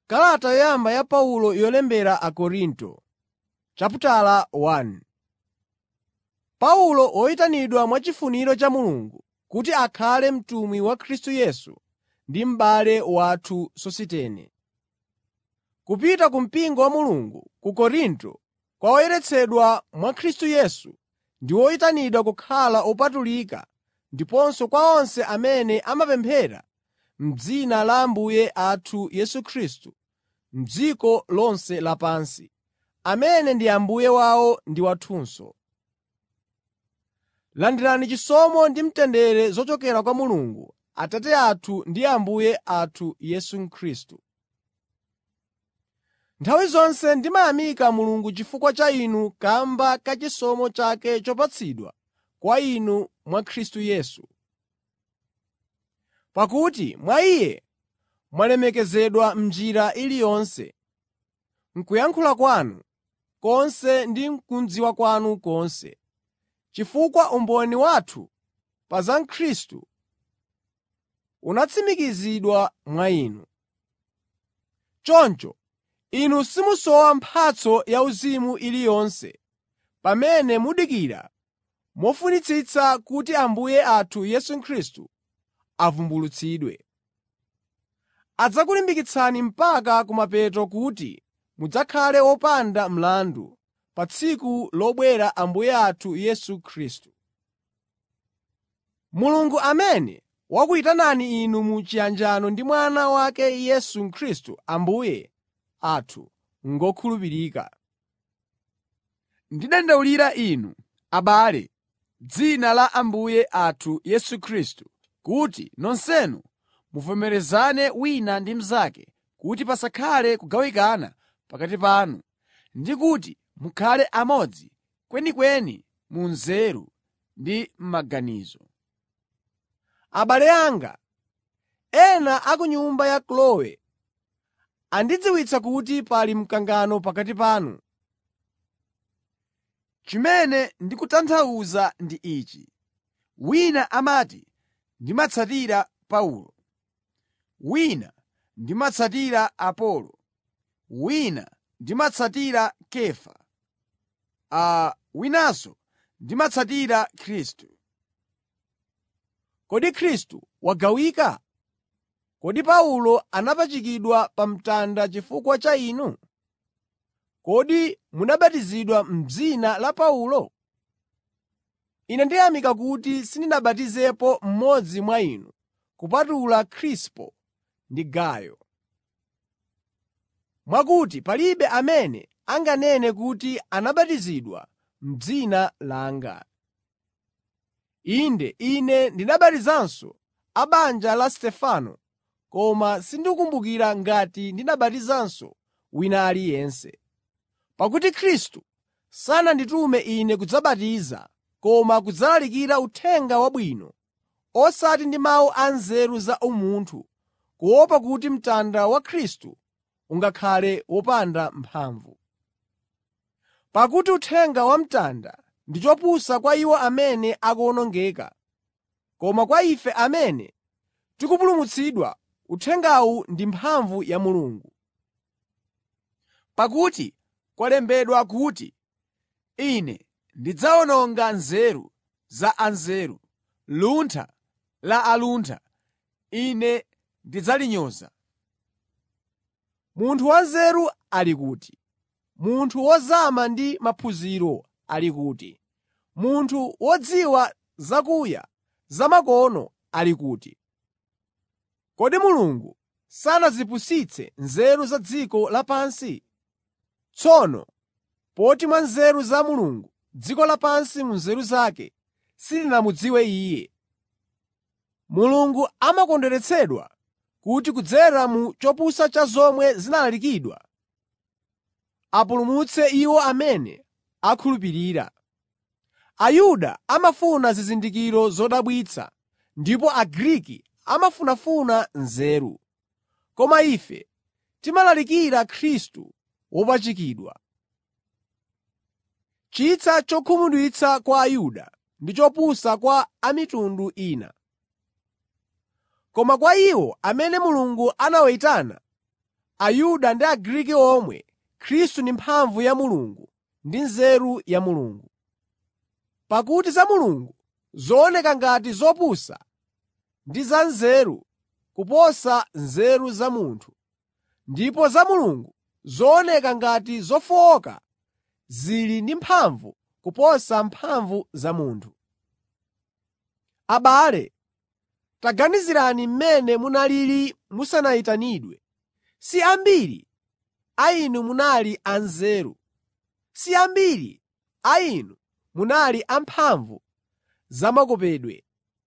Kalata yoyamba ya Paulo yolembera Akorinto Paulo woyitanidwa mwachifuniro cha Mulungu kuti akhale mtumwi wa Khristu Yesu ndi m'bale wathu Sositene. Kupita ku mpingo wa Mulungu ku Korinto kwa oyeretsedwa mwa Khristu Yesu ndi oyitanidwa kukhala opatulika ndiponso kwa onse amene amapemphera m'dzina la Ambuye athu Yesu Khristu m'dziko lonse lapansi, amene ndi Ambuye wawo ndi wathunso. Landirani chisomo ndi mtendere zochokera kwa Mulungu Atate athu ndi Ambuye athu Yesu Khristu. Nthawi zonse ndimayamika Mulungu chifukwa cha inu kamba ka chisomo chake chopatsidwa kwa inu mwa Khristu Yesu. Pakuti mwa Iye mwalemekezedwa m'njira iliyonse, m'kuyankhula kwanu konse ndi m'kudziwa kwanu konse, chifukwa umboni wathu pa za Khristu unatsimikizidwa mwa inu. Choncho inu simusowa mphatso yauzimu iliyonse pamene mudikira mofunitsitsa kuti Ambuye athu Yesu Khristu avumbulutsidwe. Adzakulimbikitsani mpaka kumapeto kuti mudzakhale wopanda mlandu pa tsiku lobwera Ambuye athu Yesu Khristu. Mulungu amene wakuyitanani inu mu chiyanjano ndi Mwana wake Yesu Khristu Ambuye athu ngokhulupirika. Ndidandaulira inu, abale, m'dzina la Ambuye athu Yesu Khristu, kuti nonsenu muvomerezane wina ndi mnzake kuti pasakhale kugawikana pakati panu, ndi kuti mukhale amodzi kwenikweni mu nzeru ndi m'maganizo. Abale anga, ena a ku nyumba ya Kloe andidziwitsa kuti pali mkangano pakati panu. Chimene ndikutanthauza ndi ichi: wina amati, “Ndimatsatira Paulo,” wina, “Ndimatsatira Apolo,” wina, “Ndimatsatira Kefa,” a winanso, “Ndimatsatira Khristu.” Kodi Khristu wagawika? Kodi Paulo anapachikidwa pa mtanda chifukwa cha inu? Kodi munabatizidwa m'dzina la Paulo? Ine ndiyamika kuti sindinabatizepo mmodzi mwa inu kupatula Krispo ndi Gayo. Mwakuti palibe amene anganene kuti anabatizidwa m'dzina langa. Inde, ine ndinabatizanso a banja la Stefano, koma sindikumbukira ngati ndinabatizanso wina aliyense. Pakuti Khristu sananditume ine kudzabatiza koma kudzalalikira Uthenga Wabwino, osati ndi mawu anzeru za umunthu, kuopa kuti mtanda wa Khristu ungakhale wopanda mphamvu. Pakuti uthenga wamtanda ndi chopusa kwa iwo amene akuwonongeka, koma kwa ife amene tikupulumutsidwa uthengawu ndi mphamvu ya Mulungu. Pakuti kwalembedwa kuti, “Ine ndidzawononga nzeru za anzeru, luntha la aluntha Ine ndidzalinyoza.” Munthu wanzeru ali kuti? Munthu wozama ndi maphunziro ali kuti? Munthu wodziwa zakuya zamakono ali kuti? Kodi Mulungu sanazipusitse nzeru za dziko lapansi? Tsono poti mwa nzeru za Mulungu dziko lapansi mu nzeru zake silinamudziwe Iye, Mulungu amakondweretsedwa kuti kudzera mu chopusa cha zomwe zinalalikidwa, apulumutse iwo amene akhulupirira. Ayuda amafuna zizindikiro zodabwitsa ndipo Agriki amafunafuna nzeru, koma ife timalalikira Khristu wopachikidwa. Chitsa chokhumudwitsa kwa Ayuda ndi chopusa kwa a mitundu ina. Koma kwa iwo amene Mulungu anawayitana, Ayuda ndi Agriki omwe, Khristu ndi mphamvu ya Mulungu ndi nzeru ya Mulungu. Pakuti za Mulungu zooneka ngati zopusa ndi za nzeru kuposa nzeru za munthu, ndipo za Mulungu zooneka ngati zofowoka zili ndi mphamvu kuposa mphamvu za munthu. Abale, taganizirani mmene munalili musanayitanidwe. Si ambiri a inu munali anzeru, si ambiri a inu munali amphamvu zamakopedwe.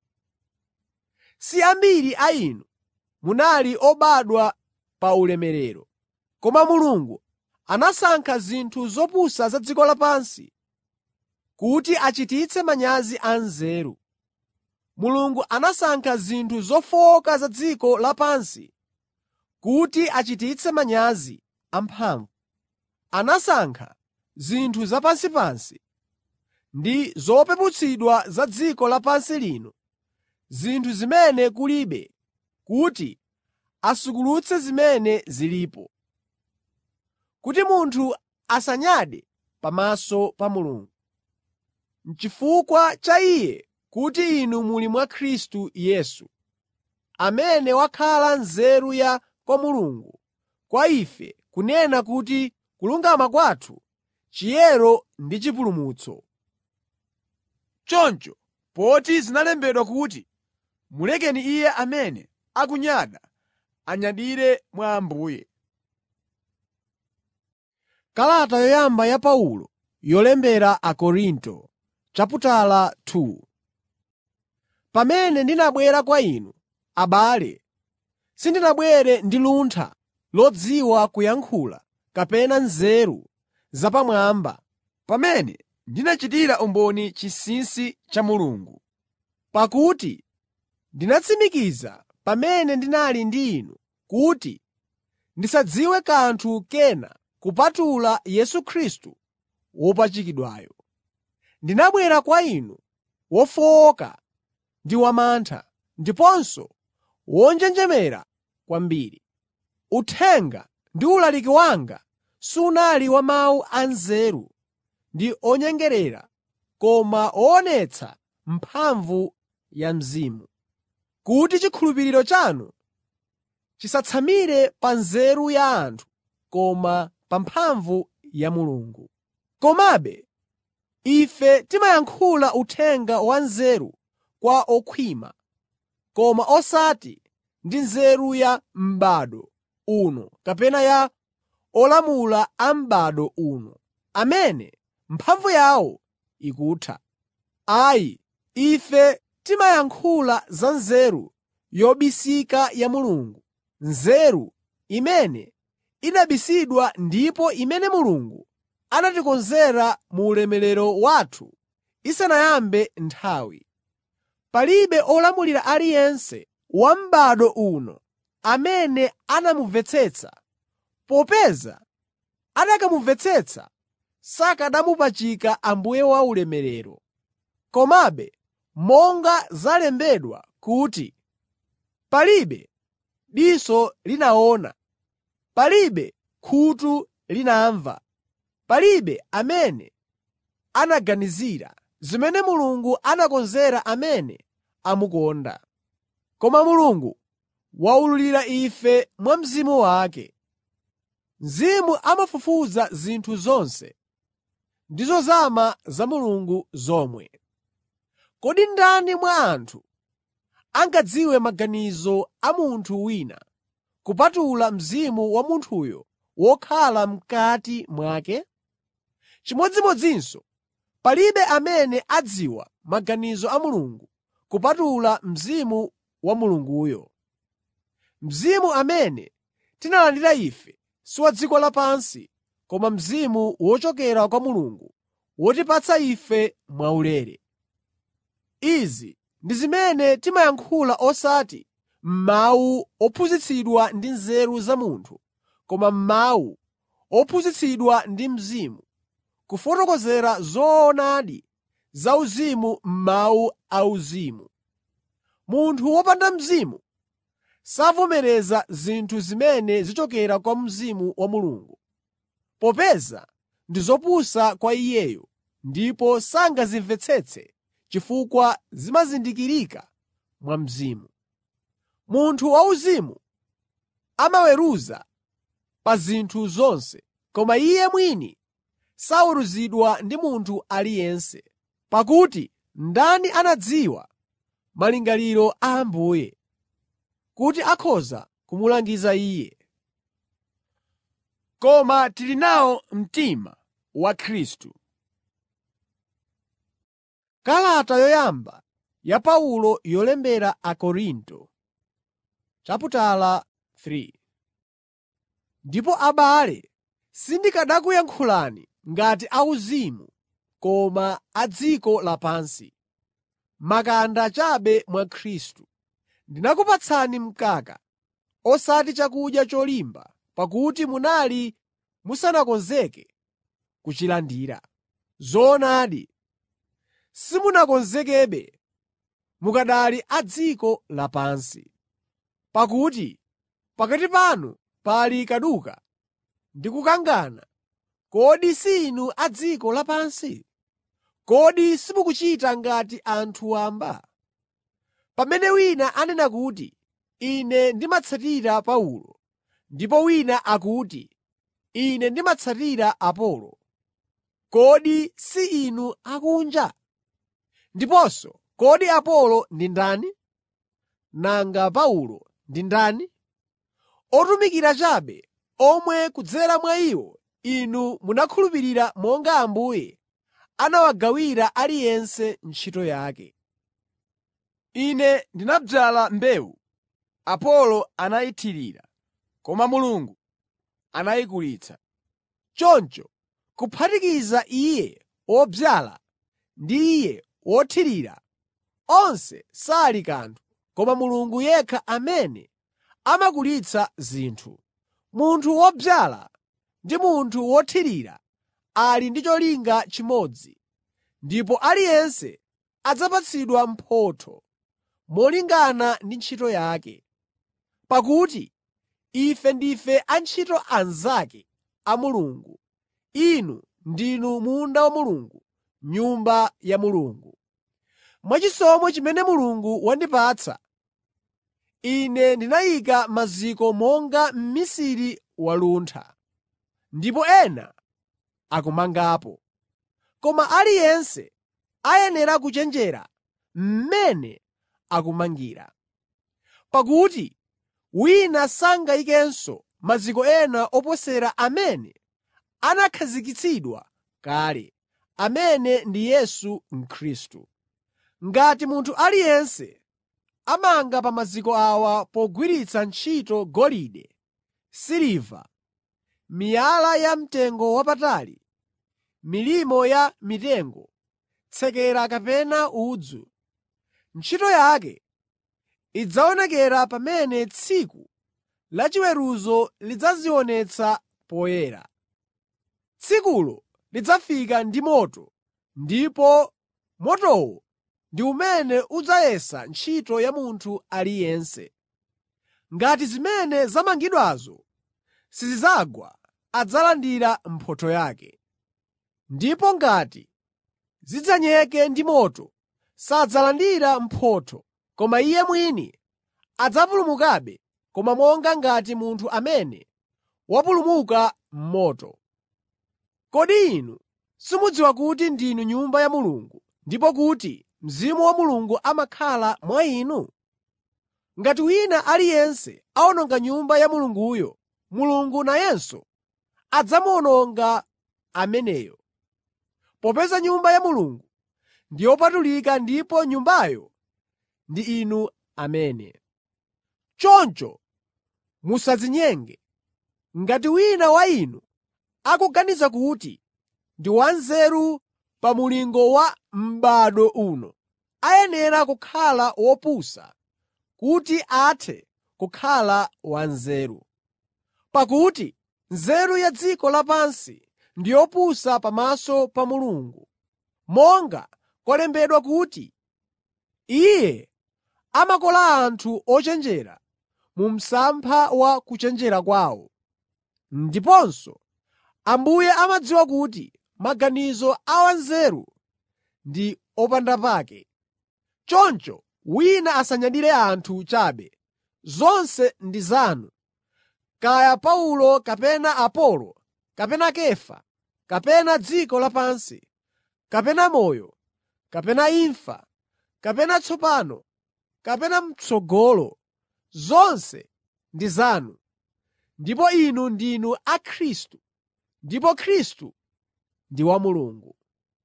Si ambiri a inu munali obadwa pa ulemerero. Koma Mulungu anasankha zinthu zopusa za dziko lapansi kuti achititse manyazi anzeru. Mulungu anasankha zinthu zofowoka za dziko lapansi kuti achititse manyazi amphamvu. Anasankha zinthu zapansipansi ndi zopeputsidwa za dziko lapansi lino, zinthu zimene kulibe, kuti asukulutse zimene zilipo, kuti munthu asanyade pamaso pa Mulungu. N'chifukwa cha Iye kuti inu muli mwa Khristu Yesu, amene wakhala nzeru ya kwa Mulungu kwa ife kunena kuti kulungama kwathu, chiyero ndi chipulumutso. Choncho, poti zinalembedwa kuti, “Mulekeni iye amene akunyada anyadire mwa Ambuye.” Kalata yoyamba ya Paulo yolembera Akorinto chaputala 2 Pamene ndinabwera kwa inu, abale, sindinabwere ndi luntha lodziwa kuyankhula kapena nzeru zapamwamba, pamene ndinachitira umboni chinsinsi cha Mulungu. pakuti ndinatsimikiza pamene ndinali ndi inu kuti ndisadziwe kanthu kena kupatula Yesu Khristu wopachikidwayo. Ndinabwera kwa inu wofowoka ndi wamantha, ndiponso wonjenjemera kwambiri. Uthenga ndi ulaliki wanga sunali wa mawu anzeru ndi onyengerera koma woonetsa mphamvu ya Mzimu, kuti chikhulupiriro chanu chisatsamire pa nzeru ya anthu koma pa mphamvu ya Mulungu. Komabe ife timayankhula uthenga wa nzeru kwa okhwima, koma osati ndi nzeru ya m'bado uno kapena ya olamula a m'bado uno, amene mphamvu yawo ikutha. Ayi, ife timayankhula za nzeru yobisika ya Mulungu, nzeru imene inabisidwa ndipo imene Mulungu anatikonzera mu ulemerero wathu isanayambe nthawi. Palibe olamulira aliyense wa m'bado uno amene anamumvetsetsa, popeza akanamumvetsetsa sakanamupachika Ambuye wa ulemerero. Komabe monga zalembedwa kuti, “Palibe diso linaona, palibe khutu linamva, palibe amene anaganizira zimene Mulungu anakonzera amene amukonda.” Koma Mulungu waululira ife mwa Mzimu wake. Mzimu amafufuza zinthu zonse, ndi zozama za Mulungu zomwe. Kodi ndani mwa anthu angadziwe maganizo a munthu wina kupatula mzimu wa munthuyo wokhala m'kati mwake? Chimodzimodzinso palibe amene adziwa maganizo a Mulungu kupatula Mzimu wa Mulunguyo. Mzimu amene tinalandira ife si wa dziko lapansi, koma Mzimu wochokera kwa Mulungu, wotipatsa ife mwaulere. Izi ndi zimene timayankhula osati m'mawu ophunzitsidwa ndi nzeru za munthu, koma m'mawu ophunzitsidwa ndi Mzimu, kufotokozera zoonadi zauzimu m'mawu auzimu. Munthu wopanda Mzimu savomereza zinthu zimene zichokera kwa Mzimu wa Mulungu, popeza ndi zopusa kwa iyeyo ndipo sangazimvetsetse chifukwa zimazindikirika mwa Mzimu. Munthu wauzimu amaweruza pa zinthu zonse, koma iye mwini saweruzidwa ndi munthu aliyense. Pakuti ndani anadziwa malingaliro a Ambuye, kuti akhoza kumulangiza Iye? Koma tili nawo mtima wa Khristu. Kalata yoyamba ya Paulo yolembera Akorinto chaputala 3 Ndipo abale, sindikanakuyankhulani ngati auzimu koma a dziko lapansi, makanda chabe mwa Khristu. Ndinakupatsani mkaka, osati chakudya cholimba, pakuti munali musanakonzeke kuchilandira. Zoonadi, simunakonzekebe mukanali a dziko lapansi. Pakuti pakati panu pali kaduka ndi kukangana. Kodi si inu a dziko lapansi? Kodi simukuchita ngati anthu wamba? Pamene wina anena kuti, “Ine ndimatsatira Paulo,” ndipo wina akuti, “Ine ndimatsatira Apolo,” kodi si inu akunja? Ndiponso kodi Apolo ndi ndani? Nanga Paulo ndi ndani? Otumikira chabe, omwe kudzera mwa iwo inu munakhulupirira monga Ambuye anawagawira aliyense ntchito yake. Ine ndinadzala mbewu, Apolo anayithirira, koma Mulungu anayikulitsa. Choncho kuphatikiza iye wodzala ndi iye wothirira, onse sali kanthu, koma Mulungu yekha amene amakulitsa zinthu. Munthu wodzala ndi munthu wothirira ali ndi cholinga chimodzi, ndipo aliyense adzapatsidwa mphotho molingana ndi ntchito yake. Pakuti ife ndife antchito anzake a Mulungu, inu ndinu munda wa Mulungu, Nyumba ya Mulungu. Mwachisomo chimene Mulungu wandipatsa, ine ndinayika maziko monga mmisiri waluntha, ndipo ena akumangapo. Koma aliyense ayenera kuchenjera mmene akumangira. Pakuti wina sangayikenso maziko ena oposera amene anakhazikitsidwa kale, amene ndi Yesu Khristu. Ngati munthu aliyense amanga pa maziko awa pogwiritsa ntchito golide, siliva, miyala yamtengowapatali, milimo ya mitengo, tsekera kapena udzu, ntchito yake idzaonekera pamene tsiku lachiweruzo lidzazionetsa poyera. Tsikulo lidzafika ndi moto, ndipo motowo ndi umene udzayesa ntchito ya munthu aliyense. Ngati zimene zamangidwazo sizidzagwa, adzalandira mphotho yake. Ndipo ngati zidzanyeke ndi moto, sadzalandira mphotho, koma iye mwini adzapulumukabe, koma monga ngati munthu amene wapulumuka m'moto. Kodi inu simudziwa kuti ndinu Nyumba ya Mulungu ndipo kuti Mzimu wa Mulungu amakhala mwa inu? Ngati wina aliyense awononga Nyumba ya Mulunguyo, Mulungu nayenso adzamuwononga ameneyo. Popeza Nyumba ya Mulungu ndi yopatulika ndipo Nyumbayo ndi inu amene. Choncho musadzinyenge. Ngati wina wa inu akuganiza kuti ndi wanzeru pa mulingo wa m'bado uno, ayenera kukhala wopusa kuti athe kukhala wanzeru. Pakuti nzeru ya dziko lapansi ndi yopusa pamaso pa Mulungu. Monga kwalembedwa kuti, “Iye amakola anthu ochenjera mu msampha wa kuchenjera kwawo. Ndiponso Ambuye amadziwa kuti maganizo a wanzeru ndi opandapake. Choncho wina asanyadire anthu chabe. Zonse ndi zanu, kaya Paulo kapena Apolo kapena Kefa, kapena dziko lapansi, kapena moyo, kapena imfa, kapena tsopano, kapena m'tsogolo, zonse ndi zanu, ndipo inu ndinu a Khristu, ndipo Khristu ndi wa Mulungu.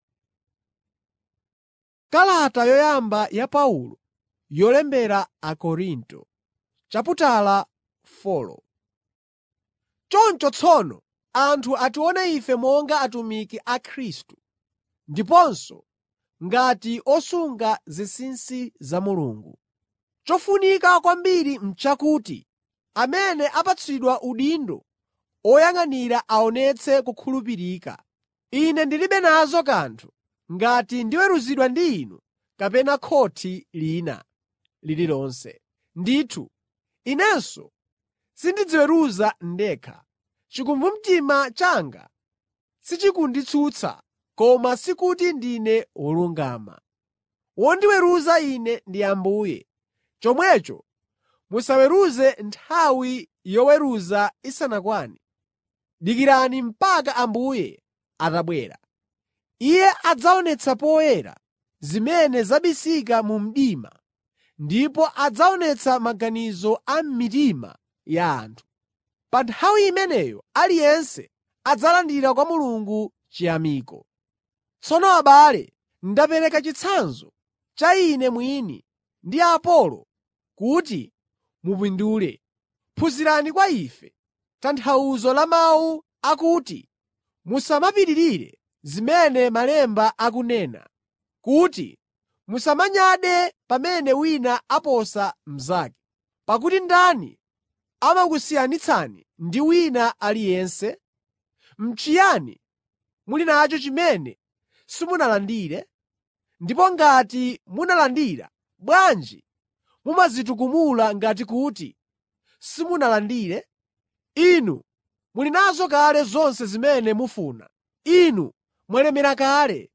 Kalata yoyamba ya Paulo yolembera Akorinto chaputala 4 Choncho tsono anthu atione ife monga atumiki a Khristu, ndiponso ngati osunga zinsinsi za Mulungu. Chofunika kwambiri n'chakuti amene apatsidwa udindo oyang'anira aonetse kukhulupirika. Ine ndilibe nazo kanthu ngati ndiweruzidwa ndi inu kapena khothi lina lililonse. Ndithu, inenso sindidziweruza ndekha. Chikumbumtima changa sichikunditsutsa, koma sikuti ndine wolungama. Wondiweruza ine ndi Ambuye. Chomwecho musaweruze nthawi yoweruza isanakwane. Dikirani mpaka Ambuye atabwera. Iye adzaonetsa poyera zimene zabisika mu mdima ndipo adzaonetsa maganizo a m'mitima ya anthu. Pa nthawi imeneyo aliyense adzalandira kwa Mulungu chiyamiko. Tsono abale, ndapereka chitsanzo cha ine mwini ndi Apolo kuti mupindule. Phunzirani kwa ife tanthauzo la mawu akuti musamapitirire zimene Malemba akunena, kuti musamanyade pamene wina aposa mnzake. Pakuti ndani amakusiyanitsani ndi wina aliyense? N'chiyani muli nacho chimene simunalandire? Ndipo ngati munalandira, bwanji mumadzitukumula ngati kuti simunalandire? Inu muli nazo kale zonse zimene mufuna. Inu mwalemera kale.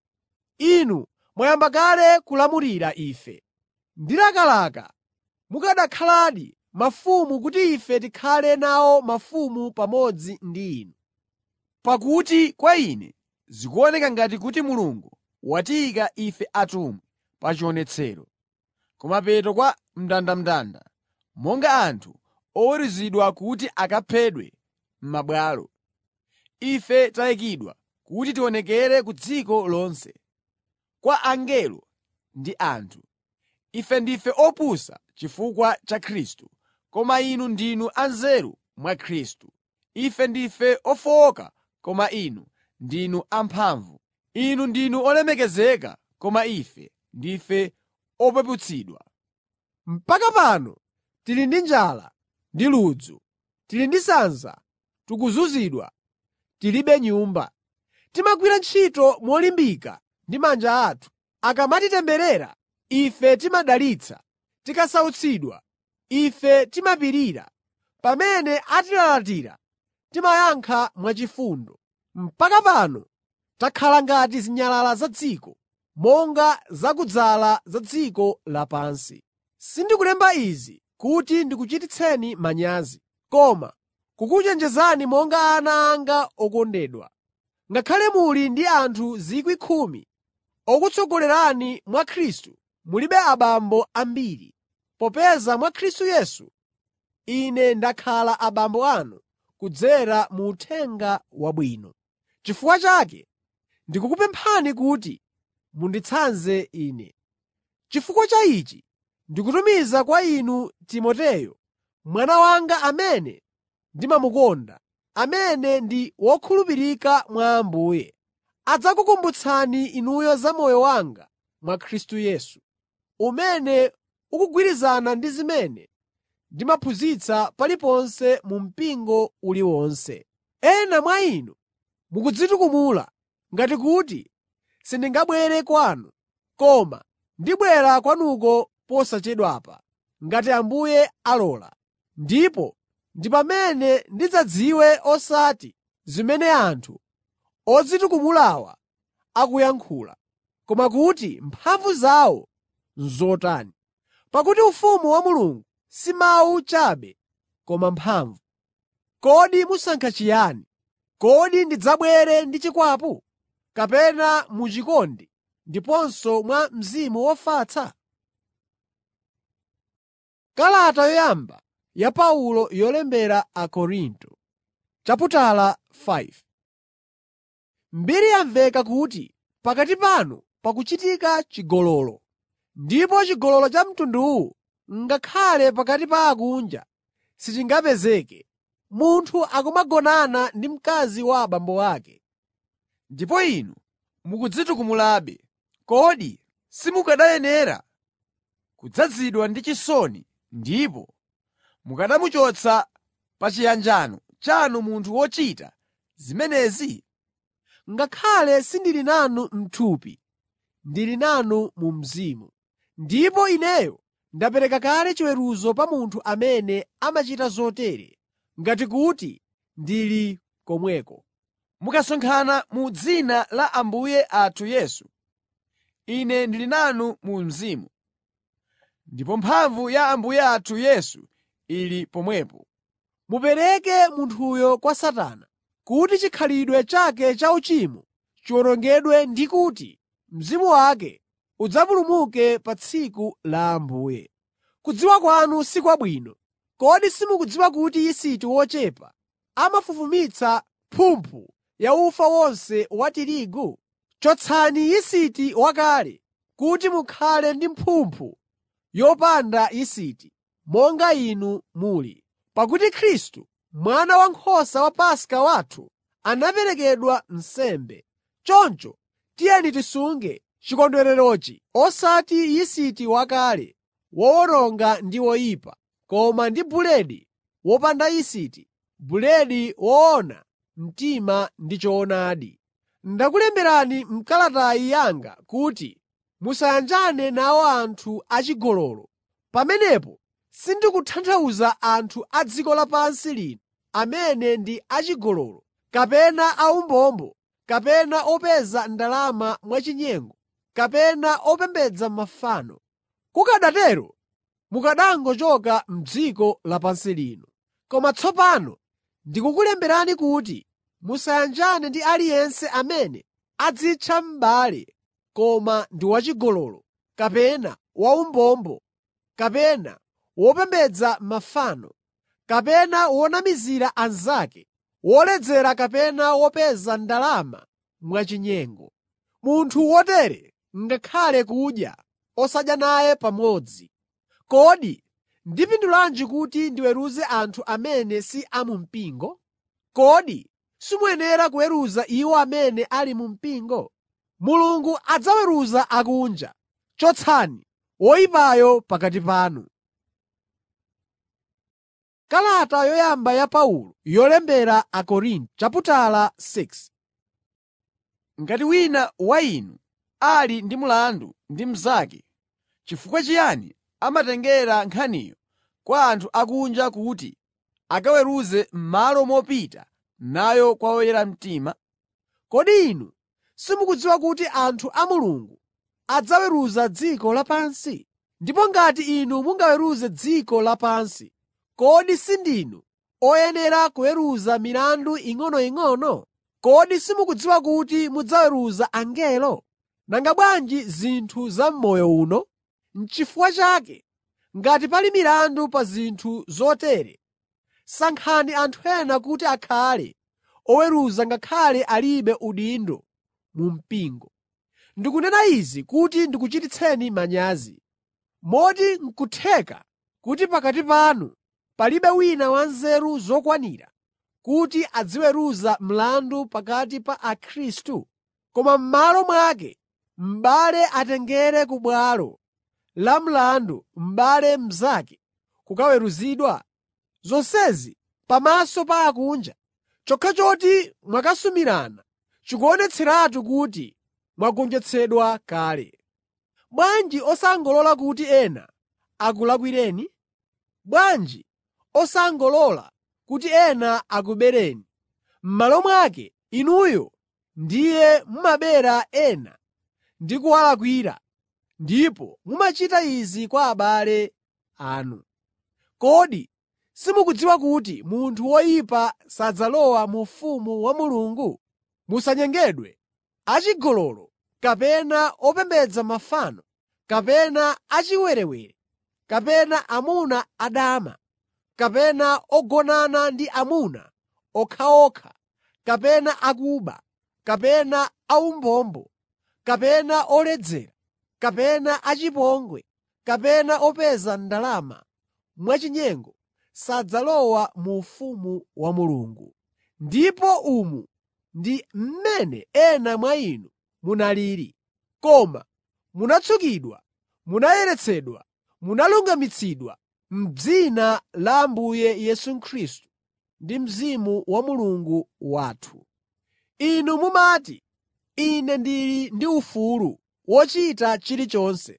Inu mwayamba kale kulamulira ife. Ndilakalaka mukanakhaladi mafumu kuti ife tikhale nawo mafumu pamodzi ndi inu. Pakuti kwa ine zikuoneka ngati kuti Mulungu watiyika ife atumwi pa chionetsero, kumapeto kwa mndandanda, monga anthu oweruzidwa kuti akaphedwe m'mabwalo. Ife tayikidwa kuti tionekere ku dziko lonse, kwa angelo ndi anthu. Ife ndife opusa chifukwa cha Khristu, koma inu ndinu anzeru mwa Khristu. Ife ndife ofowoka koma inu ndinu amphamvu. Inu ndinu olemekezeka koma ife ndife opeputsidwa. Mpaka pano tili ndi njala ndi ludzu, tili ndi sanza, tikuzunzidwa, tilibe nyumba. Timagwira ntchito molimbika ndi manja athu. Akamatitemberera, ife timadalitsa. Tikasautsidwa, ife timapirira. Pamene atilalatira, timayankha mwachifundo. Mpaka pano takhala ngati zinyalala za dziko, monga zakudzala za dziko lapansi. Sindikulemba izi kuti ndikuchititseni manyazi, koma kukuchenjezani monga ana anga okondedwa. Ngakhale muli ndi anthu 10,000 okutsogolerani mwa Khristu, mulibe abambo ambiri, popeza mwa Khristu Yesu ine ndakhala abambo anu kudzera mu Uthenga Wabwino. Chifukwa chake ndikukupemphani kuti munditsanze ine. Chifukwa cha ichi ndikutumiza kwa inu Timoteyo, mwana wanga amene ndimamukonda, amene ndi wokhulupirika mwa Ambuye. Adzakukumbutsani inuyo za moyo wanga mwa Khristu Yesu, umene ukugwirizana ndi zimene ndimaphunzitsa paliponse mu mpingo uliwonse. Ena mwa inu mukudzitukumula ngati kuti sindingabwere kwanu, koma ndibwera kwanuko posachedwapa, ngati Ambuye alola. ndipo ndi pamene ndidzadziwe osati zimene anthu odzitukumulawa akuyankhula, koma kuti mphamvu zawo n'zotani. Pakuti ufumu wa Mulungu si mawu chabe koma mphamvu. Kodi musankha chiyani? Kodi ndidzabwere ndi chikwapu, kapena muchikondi ndiponso mwa mzimu wofatsa? Kalata yoyamba ya Paulo yolembera Akorinto chaputala 5 Mbiri yamveka kuti pakati panu pakuchitika chigololo, ndipo chigololo cha mtunduwu ngakhale pakati pa akunja sichingapezeke. Munthu akumagonana ndi mkazi wa abambo ake. Ndipo inu mukudzitukumulabe. Kodi simukanayenera kudzazidwa ndi chisoni ndipo mukanamuchotsa pa chiyanjano chanu munthu wochita zimenezi? Ngakhale sindili nanu m'thupi, ndili nanu mu mzimu. Ndipo ineyo ndapereka kale chiweruzo pa munthu amene amachita zotere, ngati kuti ndili komweko. Mukasonkhana mu dzina la Ambuye athu Yesu, ine ndili nanu mu mzimu, ndipo mphamvu ya Ambuye athu Yesu ili pomwepo. Mupereke munthuyo kwa Satana, kuti chikhalidwe chake chauchimo chiwonongedwe ndi kuti mzimu wake udzapulumuke pa tsiku la Ambuye. Kudziwa kwanu si kwabwino. Kodi simukudziwa kuti yisiti wochepa amafufumitsa mphumphu ya ufa wonse wa tirigu? Chotsani yisiti wakale kuti mukhale ndi mphumphu yopanda yisiti, monga inu muli. Pakuti Khristu, mwana wankhosa wa Paska wathu, anaperekedwa nsembe. Choncho tiyeni tisunge chikondwererochi osati yisiti wakale wowononga ndi woyipa, koma ndi buledi wopanda yisiti, buledi woona mtima ndi choonadi. Ndakulemberani m'kalatayi yanga kuti musayanjane nawo anthu achigololo. Pamenepo sindikutanthauza anthu a dziko lapansi lino amene ndi achigololo, kapena aumbombo, kapena opeza ndalama mwachinyengo, kapena opembedza mafano. Kukanatero mukanangochoka m'dziko lapansi lino. Koma tsopano ndikukulemberani kuti musayanjane ndi aliyense amene adzitcha m'bale koma ndi wachigololo, kapena waumbombo, kapena wopembedza mafano, kapena wonamizira anzake, woledzera kapena wopeza ndalama mwachinyengo. Munthu wotere ngakhale kudya osadya naye pamodzi. Kodi ndipindulanji kuti ndiweruze anthu amene si a mu mpingo? Kodi simuyenera kuweruza iwo amene ali mu mpingo? Mulungu adzaweruza akunja. Chotsani woyipayo pakati panu. Kalata yoyamba ya Paulo yolembera Akorinto chaputala 6 Ngati wina wa inu ali ndi mlandu ndi mnzake, chifukwa chiyani amatengera nkhaniyo kwa anthu akunja kuti akaweruze m'malo mopita nayo kwa oyera mtima? Kodi inu simukudziwa kuti anthu a Mulungu adzaweruza dziko lapansi? Ndipo ngati inu mungaweruze dziko lapansi, kodi sindinu oyenera kuweruza milandu ing'onoying'ono? Kodi simukudziwa kuti mudzaweruza angelo? Nanga bwanji zinthu za m'moyo uno? N'chifukwa chake, ngati pali milandu pa zinthu zotere, sankhani anthu ena kuti akhale oweruza ngakhale alibe udindo mu mpingo. Ndikunena izi kuti ndikuchititseni manyazi. Moti n'kutheka kuti pakati panu palibe wina wanzeru zokwanira kuti aziweruza mlandu pakati pa Akhristu? Koma m'malo mwake m'bale atengere ku bwalo la mlandu m'bale mnzake kukaweruzidwa? Zonsezi pamaso pa akunja, chokha choti mwakasumirana chikuonetseratu kuti mwagonjetsedwa kale. Bwanji osangolola kuti ena akulakwireni? Bwanji osangolola kuti ena akubereni. M'malo mwake, inuyo ndiye mumabera ena ndi kuwalakwira, ndipo mumachita izi kwa abale anu. Kodi simukudziwa kuti munthu woyipa sadzalowa mu ufumu wa Mulungu? Musanyengedwe. Achigololo kapena opembedza mafano, kapena achiwerewere, kapena amuna adama, kapena ogonana ndi amuna okhaokha, kapena akuba, kapena aumbombo, kapena oledzera, kapena achipongwe, kapena opeza ndalama mwachinyengo sadzalowa mu ufumu wa Mulungu. Ndipo umu ndi mmene ena mwa inu munalili. Koma munatsukidwa, munayeretsedwa, munalungamitsidwa m'dzina la Ambuye Yesu Khristu ndi Mzimu wa Mulungu wathu. Inu mumati, “Ine ndili ndi ufulu wochita chilichonse.”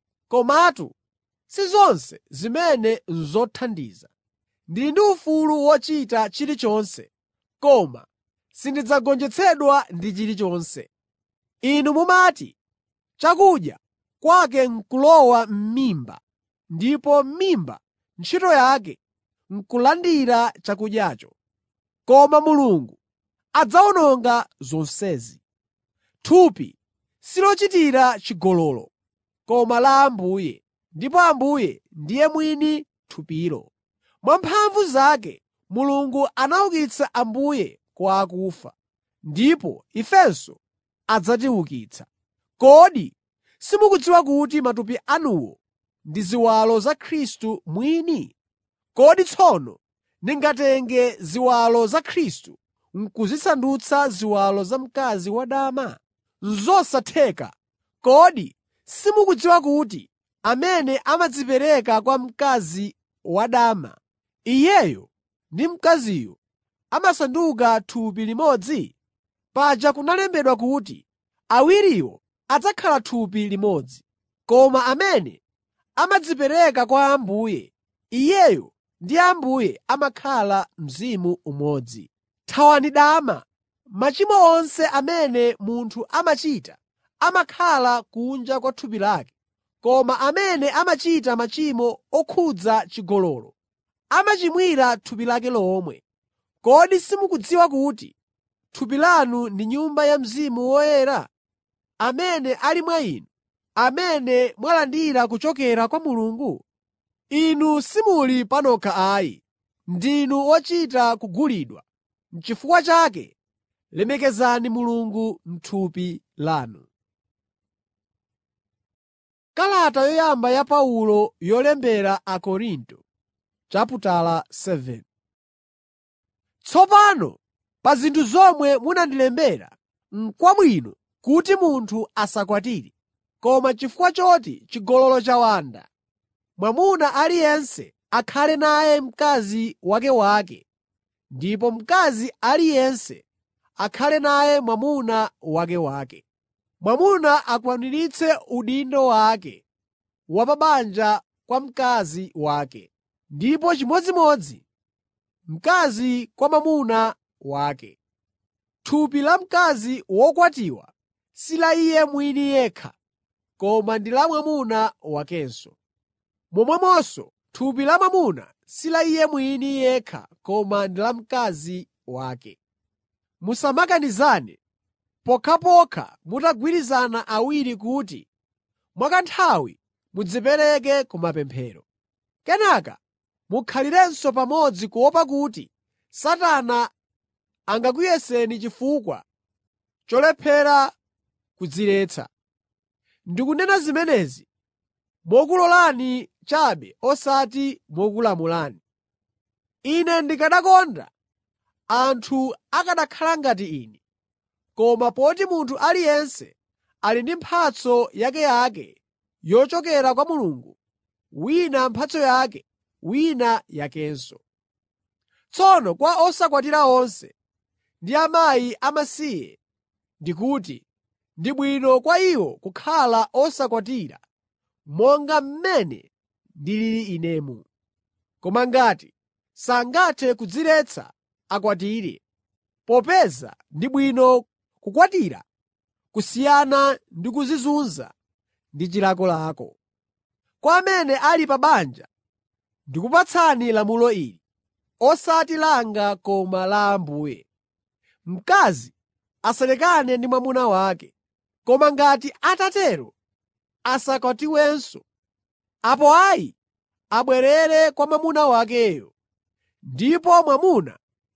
Komatu si zonse zimene n'zothandiza. Ndili ndi ufulu wochita chilichonse, koma sindidzagonjetsedwa ndi chilichonse. Inu mumati, “Chakudya kwake n'kulowa m'mimba, ndipo m'mimba ntchito yake n'kulandira chakudyacho.” Koma Mulungu adzawononga zonsezi. Thupi silochitira chigololo, koma la Ambuye, ndipo Ambuye ndiye mwini thupilo. Mwa mphamvu zake Mulungu anaukitsa Ambuye kwa akufa, ndipo ifenso adzatiukitsa. Kodi simukudziwa kuti matupi anuwo ndi ziwalo za Khristu mwini? Kodi tsono ndingatenge ziwalo za Khristu n'kuzisandutsa ziwalo za mkazi wadama? Zosatheka! Kodi simukudziwa kuti amene amadzipereka kwa mkazi wadama, iyeyo ndi mkaziyo amasanduka thupi limodzi? Paja kunalembedwa kuti, “Awiriwo adzakhala thupi limodzi.” Koma amene amadzipereka kwa Ambuye, iyeyo ndi Ambuye amakhala mzimu umodzi. Thawani dama. Machimo onse amene munthu amachita amakhala kunja kwa thupi lake, koma amene amachita machimo okhudza chigololo amachimwira thupi lake lomwe. Kodi simukudziwa kuti thupi lanu ndi Nyumba ya Mzimu Woyera, amene ali mwa inu, amene mwalandira kuchokera kwa Mulungu? Inu simuli panokha ayi, ndinu ochita kugulidwa. N'chifukwa chake lemekezani Mulungu m'thupi lanu. Kalata yoyamba ya Paulo yolembera Akorinto chaputala 7 Tsopano pa zinthu zomwe munandilembera, n'kwabwino kuti munthu asakwatire. Koma chifukwa choti chigololo chawanda, mwamuna aliyense akhale naye mkazi wakewake ndipo mkazi aliyense akhale naye mwamuna wakewake. Mwamuna akwaniritse udindo wake wa pa banja kwa mkazi wake, ndipo chimodzimodzi mkazi kwa mwamuna wake. Thupi la mkazi wokwatiwa si la iye mwini yekha, koma ndi la mwamuna wakenso. Momwemonso thupi la mwamuna si la iye mwini yekha koma ndi la mkazi wake. Musamakanizane pokhapokha mutagwirizana awiri kuti mwakanthawi mudzipereke ku mapemphero. Kenaka mukhalirenso pamodzi kuopa kuti Satana angakuyeseni chifukwa cholephera kudziretsa. Ndikunena zimenezi mokulolani chabe osati mokulamulani. Ine ndikanakonda anthu akanakhala ngati ine. Koma poti munthu aliyense ali ndi mphatso yakeyake yochokera kwa Mulungu, wina mphatso yake, wina yakenso. Tsono kwa osakwatira onse ndi akazi amasiye ndikuti, ndi bwino kwa iwo kukhala osakwatira monga mmene ndilili inemu. Koma ngati sangathe kudziretsa akwatire, popeza ndi bwino kukwatira kusiyana ndi kudzizunza ndi chilakolako. Kwa amene ali pa banja ndikupatsani lamulo ili, osati langa koma la Ambuye: Mkazi asalekane ndi mwamuna wake, koma ngati atatero asakwatiwenso. Apo ayi abwerere kwa mwamuna wakeyo, ndipo mwamuna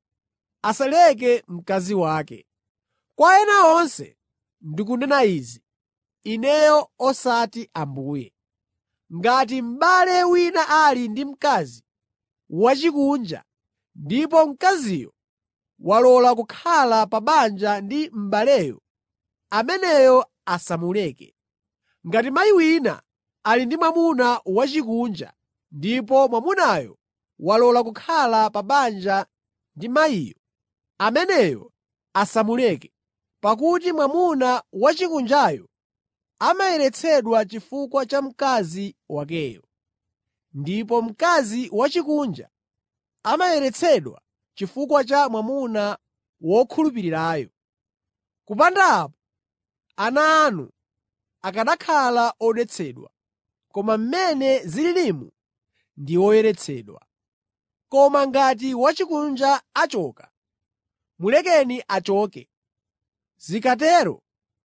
asaleke mkazi wake. Kwa ena onse ndikunena izi, ineyo osati Ambuye. Ngati m'bale wina ali ndi mkazi wachikunja ndipo mkaziyo walola kukhala pa banja ndi m'baleyo, ameneyo asamuleke. Ngati mayi wina ali ndi mwamuna wachikunja ndipo mwamunayo walola kukhala pa banja ndi mayiyo, ameneyo asamuleke, pakuti mwamuna wachikunjayo amayeretsedwa chifukwa cha mkazi wakeyo, ndipo mkazi wachikunja amayeretsedwa chifukwa cha mwamuna wokhulupirirayo. Kupanda apo, ana anu akanakhala odetsedwa, koma mmene zililimu ndi oyeretsedwa. Koma ngati wachikunja achoka, mulekeni achoke. Zikatero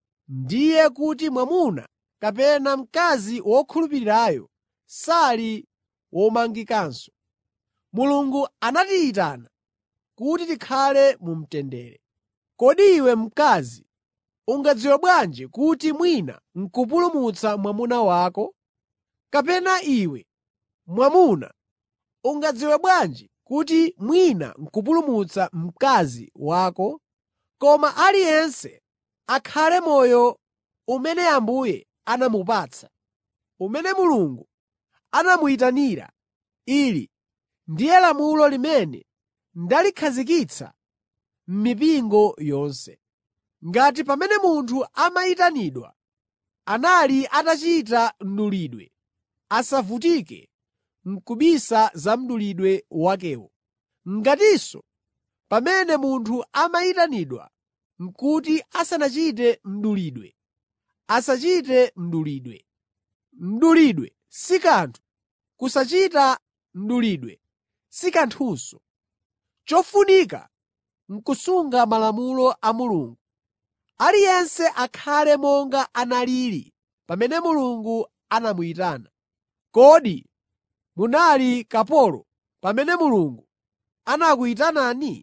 ndiye kuti mwamuna kapena mkazi wokhulupirirayo sali womangikanso. Mulungu anatiyitana kuti tikhale mu mtendere. Kodi iwe mkazi ungadziwe bwanji kuti mwina n'kupulumutsa mwamuna wako? Kapena iwe mwamuna ungadziwe bwanji kuti mwina n'kupulumutsa mkazi wako? Koma aliyense akhale moyo umene Ambuye anamupatsa, umene Mulungu anamuyitanira. Ili ndiye lamulo limene ndalikhazikitsa m'mipingo yonse. Ngati pamene munthu amayitanidwa anali atachita mdulidwe, asavutike n'kubisa za mdulidwe wakewo. Ngatinso pamene munthu amayitanidwa n'kuti asanachite mdulidwe, asachite mdulidwe. Mdulidwe si kanthu, kusachita mdulidwe si kanthunso. Chofunika n'kusunga malamulo a Mulungu. Aliyense akhale monga analili pamene Mulungu anamuyitana. Kodi munali kapolo pamene Mulungu anakuyitanani?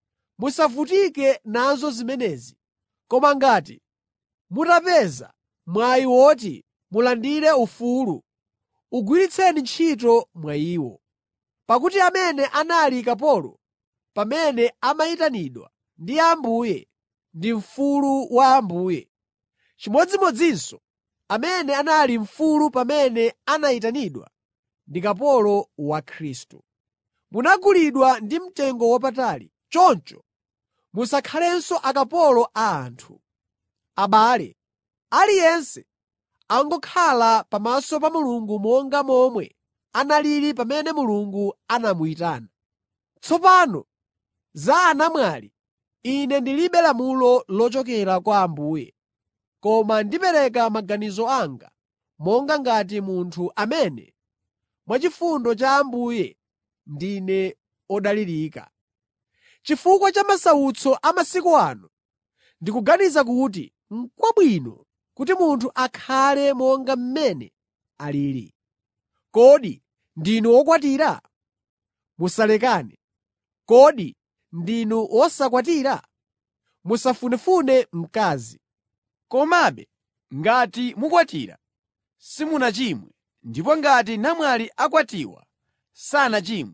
Musavutike nazo zimenezi. Koma ngati mutapeza mwayi woti mulandire ufulu, ugwiritseni ntchito mwayiwo. Pakuti amene anali kapolo pamene amayitanidwa ndi Ambuye ndi mfulu wa Ambuye. Chimodzimodzinso amene anali mfulu pamene anayitanidwa ndi kapolo wa Khristu. Munagulidwa ndi mtengo wapatali, choncho musakhalenso akapolo a anthu. Abale, aliyense angokhala pamaso pa Mulungu monga momwe analili pamene Mulungu anamuyitana. Tsopano za anamwali, ine ndilibe lamulo lochokera kwa Ambuye, koma ndipereka maganizo anga monga ngati munthu amene mwachifundo cha Ambuye ndine odalirika. Chifukwa cha masautso a masiku ano, ndikuganiza kuti n'kwabwino kuti munthu akhale monga mmene alili. Kodi ndinu okwatira? Musalekane. Kodi ndinu osakwatira? Musafunefune mkazi. Komabe ngati mukwatira, simunachimwe, ndipo ngati namwali akwatiwa, sanachimwe.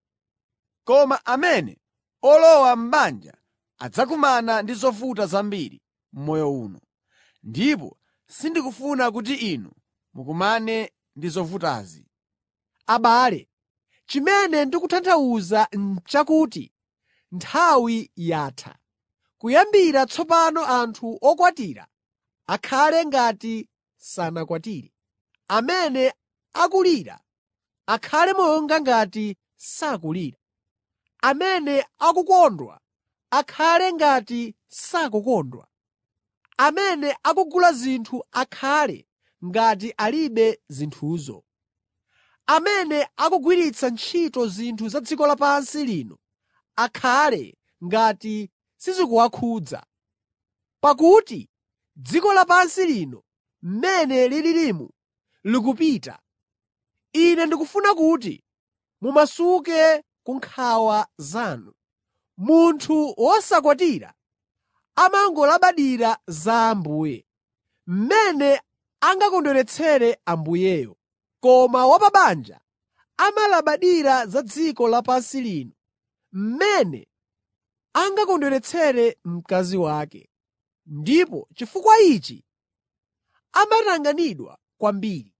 Koma amene olowa m'banja adzakumana ndi zovuta zambiri m'moyo uno, ndipo sindikufuna kuti inu mukumane ndi zovutazi. Abale, chimene ndikutanthauza n'chakuti nthawi yatha. Kuyambira tsopano anthu okwatira akhale ngati sanakwatire. Amene akulira akhale monga ngati sakulira. Amene akukondwa akhale ngati sakukondwa. Amene akugula zinthu akhale ngati alibe zinthuzo. Amene akugwiritsa ntchito zinthu za dziko lapansi lino akhale ngati sizikuwakhudza. Pakuti dziko lapansi lino mmene lilirimu likupita. Ine ndikufuna kuti mumasuke ku nkhawa zanu. Munthu wosakwatira amangolabadira za Ambuye, mmene angakondweretsere Ambuyeyo. Koma wa pa banja amalabadira za dziko lapansi lino, mmene angakondweretsere mkazi wake. Ndipo chifukwa ichi amatanganidwa kwambiri.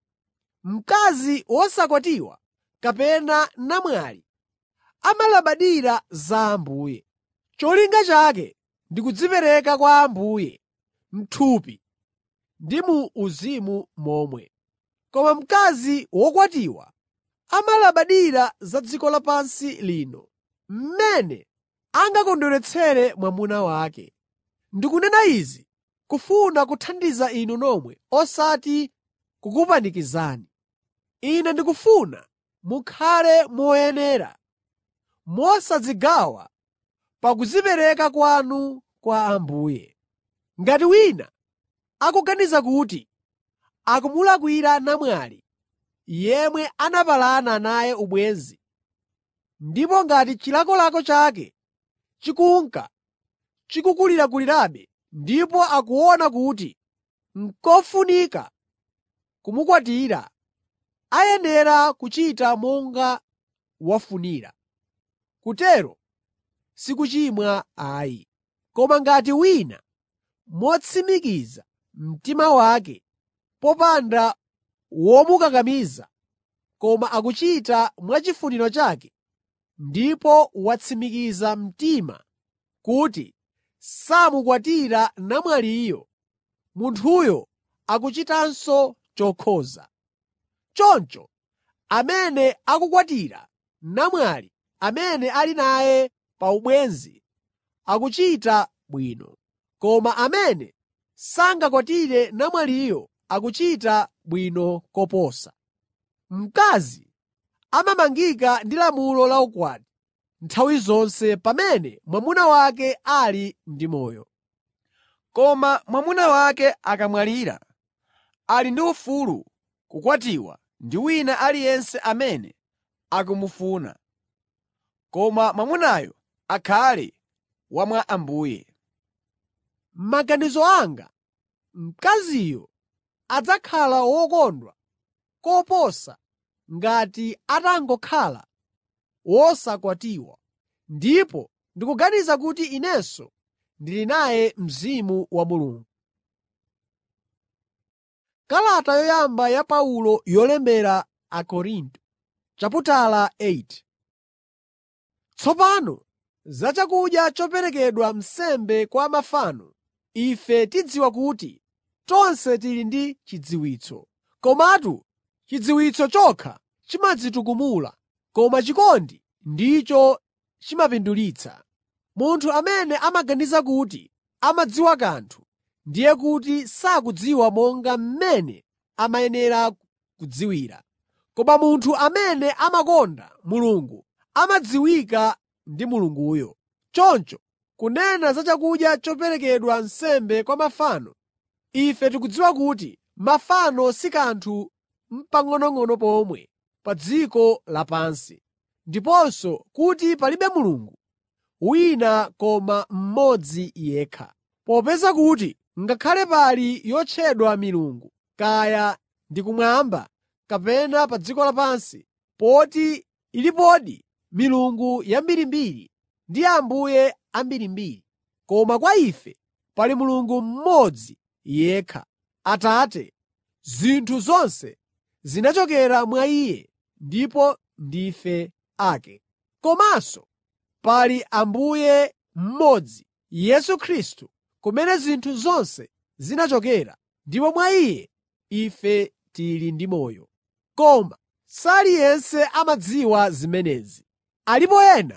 Mkazi wosakwatiwa kapena namwali amalabadira za Ambuye. Cholinga chake ndi kudzipereka kwa Ambuye m'thupi ndi mu uzimu momwe. Koma mkazi wokwatiwa amalabadira za dziko lapansi lino, mmene angakondweretsere mwamuna wake. Ndikunena izi kufuna kuthandiza inu nomwe osati kukupanikizani. Ine ndikufuna mukhale moyenera, mosadzigawa pa kudzipereka kwanu kwa Ambuye. Ngati wina akuganiza kuti akumulakwira namwali yemwe anapalana naye ubwenzi, ndipo ngati chilakolako chake chikunka chikukulirakulirabe ndipo akuona kuti n'kofunika kumukwatira, ayenera kuchita monga wafunira. Kutero si kuchimwa ayi. Koma ngati wina motsimikiza mtima wake popanda womukakamiza, koma akuchita mwachifuniro chake, ndipo watsimikiza mtima kuti samukwatira namwaliyo, munthuyo akuchitanso chokhoza. Choncho amene akukwatira namwali amene ali naye pa ubwenzi akuchita bwino. Koma amene sangakwatire namwaliyo akuchita bwino koposa. Mkazi amamangika ndi lamulo la ukwati nthawi zonse pamene mwamuna wake ali ndi moyo. Koma mwamuna wake akamwalira, ali ndi ufulu kukwatiwa ndi wina aliyense amene akumufuna, koma mwamunayo akhale wa mwa Ambuye. M'maganizo anga, mkaziyo adzakhala wokondwa koposa ngati atangokhala wosakwatiwa, ndipo ndikuganiza kuti inenso ndili naye Mzimu wa Mulungu. Kalata yoyamba ya Paulo yolembera Akorinto chaputala 8 Tsopano za chakudya choperekedwa nsembe kwa mafano, ife tidziwa kuti tonse tili ndi chidziwitso. Komatu chidziwitso chokha chimadzitukumula, koma chikondi ndicho chimapindulitsa. Munthu amene amaganiza kuti amadziwa kanthu, ndiye kuti sakudziwa monga mmene amayenera kudziwira. Koma munthu amene amakonda Mulungu amadziwika ndi Mulunguyo. Choncho kunena za chakudya choperekedwa nsembe kwa mafano, ife tikudziwa kuti mafano si kanthu n'pang'onong'ono pomwe pa dziko lapansi, ndiponso kuti palibe Mulungu wina koma mmodzi yekha. Popeza kuti ngakhale pali yotchedwa milungu, kaya ndi kumwamba kapena pa dziko lapansi, poti ilipodi milungu yambirimbiri ndi ambuye ambirimbiri, koma kwa ife pali Mulungu mmodzi yekha, Atate. Zinthu zonse zinachokera mwa Iye ndipo ndife ake. Komanso pali Ambuye mmodzi, Yesu Khristu, kumene zinthu zonse zinachokera, ndipo mwa Iye ife tili ndi moyo. Koma saliyense amadziwa zimenezi. Alipo ena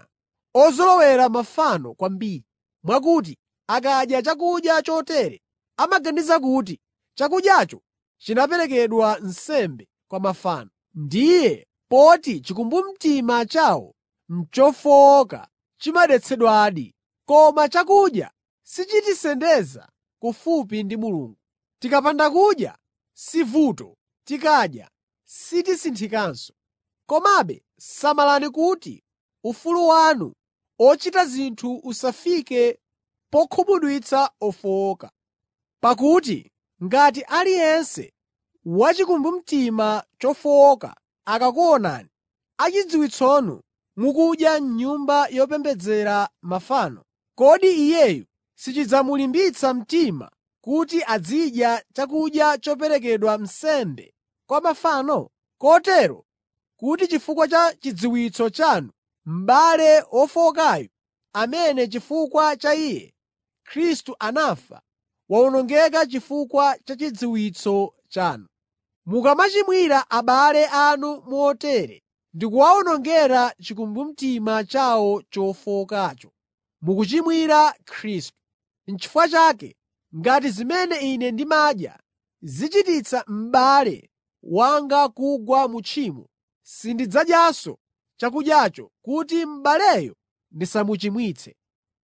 ozolowera mafano kwambiri, mwakuti akadya chakudya chotere amaganiza kuti chakudyacho chinaperekedwa nsembe kwa mafano. Ndiye poti chikumbumtima chawo n'chofowoka chimadetsedwadi. Koma chakudya sichitisendeza kufupi ndi Mulungu. Tikapanda kudya, si vuto; tikadya, sitisinthikanso. Komabe samalani kuti ufulu wanu ochita zinthu usafike pokhumudwitsa ofowoka. Pakuti ngati aliyense wachikumbumtima chofowoka akakuonani achidziwitsonu mukudya m'nyumba yopembedzera mafano, kodi iyeyu sichidzamulimbitsa mtima kuti azidya chakudya choperekedwa nsembe kwa mafano? Kotero kuti chifukwa cha chidziwitso chanu m'bale wofowokayu, amene chifukwa cha iye Khristu anafa, wawonongeka chifukwa cha chidziwitso chanu. Mukamachimwira abale anu motere ndi kuwawonongera chikumbumtima chawo chofowokacho, mukuchimwira Khristu. N'chifukwa chake, ngati zimene ine ndimadya zichititsa m'bale wanga kugwa mu tchimo, sindidzadyanso chakudyacho kuti m'baleyo ndisamuchimwitse.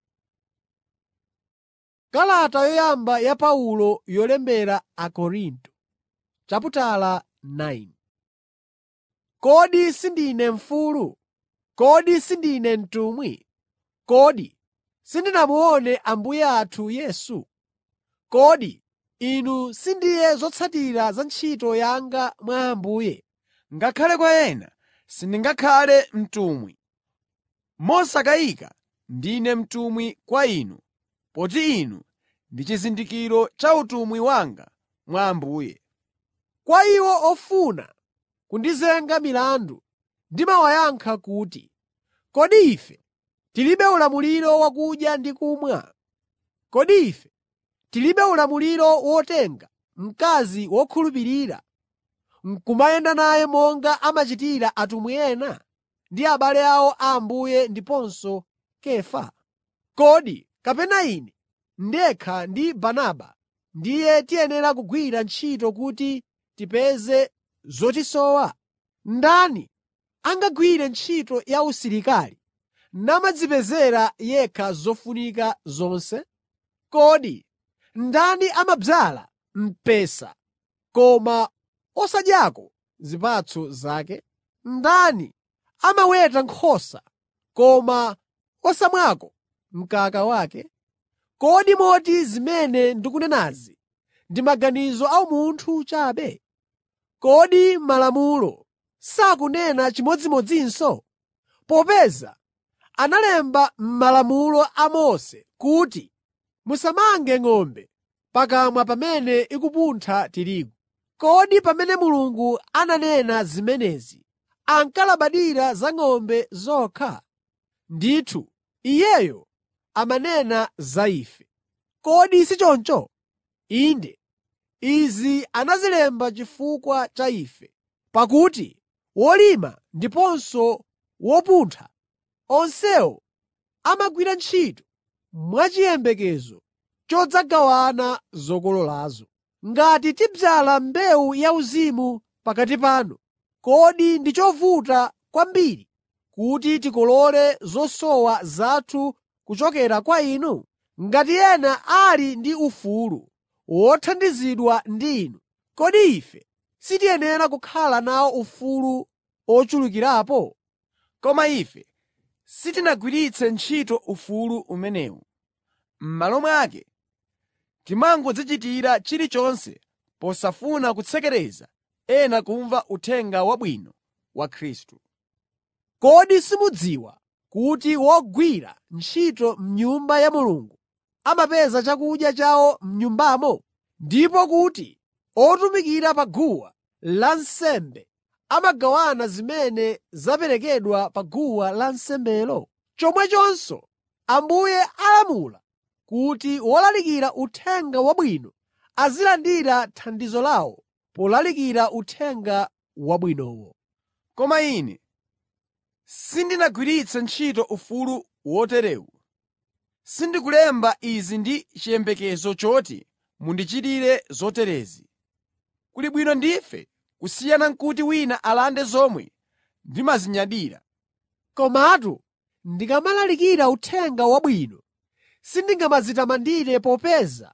Kalata yoyamba ya Paulo yolembera Akorinto chaputala 9 Kodi sindine mfulu? Kodi sindine mtumwi? Kodi sindinamuone Ambuye athu Yesu? Kodi inu sindiye zotsatira za ntchito yanga mwa Ambuye? Ngakhale kwa ena sindingakhale mtumwi. Mosakayika ndine mtumwi kwa inu, poti inu ndi chizindikiro cha utumwi wanga mwa Ambuye. Kwa iwo ofuna kundizenga milandu ndimawayankha kuti, kodi ife tilibe ulamuliro wakudya ndi kumwa? Kodi ife tilibe ulamuliro wotenga mkazi wokhulupirira n'kumayenda naye monga amachitira atumwi ena ndi abale awo a Ambuye ndiponso Kefa? Kodi kapena ine ndekha ndi Barnaba ndiye tiyenera kugwira ntchito kuti tipeze zotisowa? Ndani angagwire ntchito ya usilikali namadzipezera yekha zofunika zonse? Kodi ndani amadzala mpesa koma osadyako zipatso zake? Ndani amaweta nkhosa koma osamwako mkaka wake? Kodi moti zimene ndikunenazi ndi maganizo a umunthu chabe? Kodi Malamulo sakunena chimodzimodzinso? Popeza analemba m'Malamulo a Mose kuti, “Musamange ng'ombe pakamwa pamene ikupuntha tirigu.” Kodi pamene Mulungu ananena zimenezi ankalabadira za ng'ombe zokha? Ndithu, Iyeyo amanena za ife. Kodi si choncho? Inde, izi anazilemba chifukwa cha ife, pakuti wolima ndiponso wopuntha, onsewo amagwira ntchito mwachiyembekezo chodzagawana zokololazo. Ngati tidzala mbewu yauzimu pakati panu, kodi ndi chovuta kwambiri kuti tikolole zosowa zathu kuchokera kwa inu? Ngati ena ali ndi ufulu wothandizidwa ndi inu, kodi ife sitiyenera kukhala nawo ufulu ochulukirapo? Koma ife sitinagwiritse ntchito ufulu umenewu. M'malo mwake, timangodzichitira chilichonse posafuna kutsekereza ena kumva Uthenga Wabwino wa Khristu. Kodi simudziwa kuti wogwira ntchito m'nyumba ya Mulungu amapeza chakudya chawo m'nyumbamo, ndipo kuti otumikira pa guwa lansembe amagawana zimene zaperekedwa pa guwa lansembelo? Chomwechonso Ambuye alamula kuti wolalikira Uthenga Wabwino azilandira thandizo lawo polalikira Uthenga Wabwinowo. Koma ine sindinagwiritse ntchito ufulu woterewu. Sindikulemba izi ndi chiyembekezo choti mundichitire zoterezi. Kuli bwino ndife kusiyana n'kuti wina alande zomwe ndimazinyadira. Komatu ndikamalalikira Uthenga Wabwino, sindingamadzitamandire popeza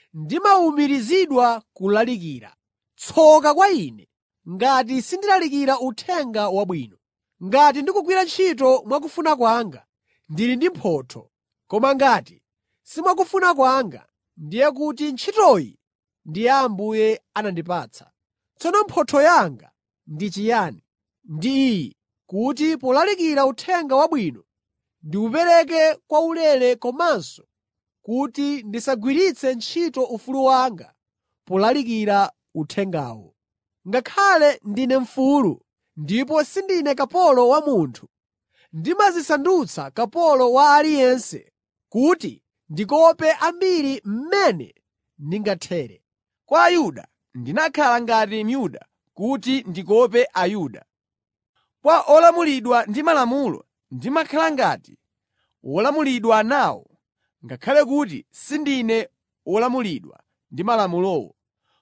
ndimawumirizidwa kulalikira. Tsoka kwa ine ngati sindilalikira Uthenga Wabwino! Ngati ndikugwira ntchito mwakufuna kwanga, ndili ndi mphotho. Koma ngati si mwakufuna kwanga, ndiye kuti ntchitoyi ndi ya Ambuye anandipatsa. Tsono mphotho yanga ndi chiyani? Ndi iyi kuti polalikira Uthenga Wabwino ndiwupereke kwaulere komanso kuti ndisagwiritse ntchito ufulu wanga polalikira uthengawo. Ngakhale ndine mfulu ndipo sindine kapolo wa munthu, ndimadzisandutsa kapolo wa aliyense kuti ndikope ambiri mmene ndingathere. Kwa Ayuda ndinakhala ngati Myuda kuti ndikope Ayuda. Kwa olamulidwa ndi Malamulo ndimakhala ngati wolamulidwa nawo, ngakhale kuti sindine wolamulidwa ndi Malamulowo,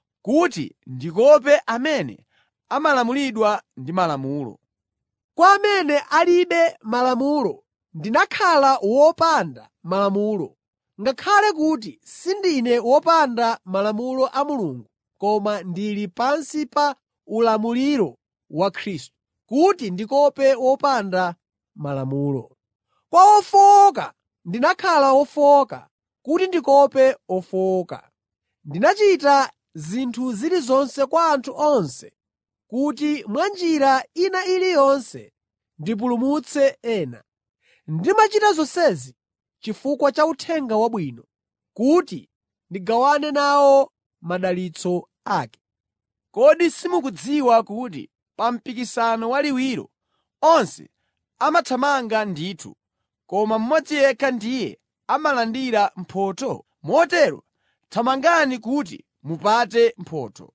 kuti ndikope amene amalamulidwa ndi Malamulo. Kwa amene alibe Malamulo ndinakhala wopanda Malamulo, ngakhale kuti sindine wopanda Malamulo a Mulungu koma ndili pansi pa ulamuliro wa Khristu, kuti ndikope wopanda Malamulo. Kwa ofowoka ndinakhala wofowoka kuti ndikope ofowoka. Ndinachita zinthu zilizonse kwa anthu onse kuti mwa njira ina iliyonse ndipulumutse ena. Ndimachita zonsezi chifukwa cha Uthenga Wabwino, kuti ndigawane nawo madalitso ake. Kodi simukudziwa kuti pa mpikisano waliwiro onse amathamanga ndithu, koma mmodzi yekha ndiye amalandira mphotho? Motero thamangani kuti mupate mphotho.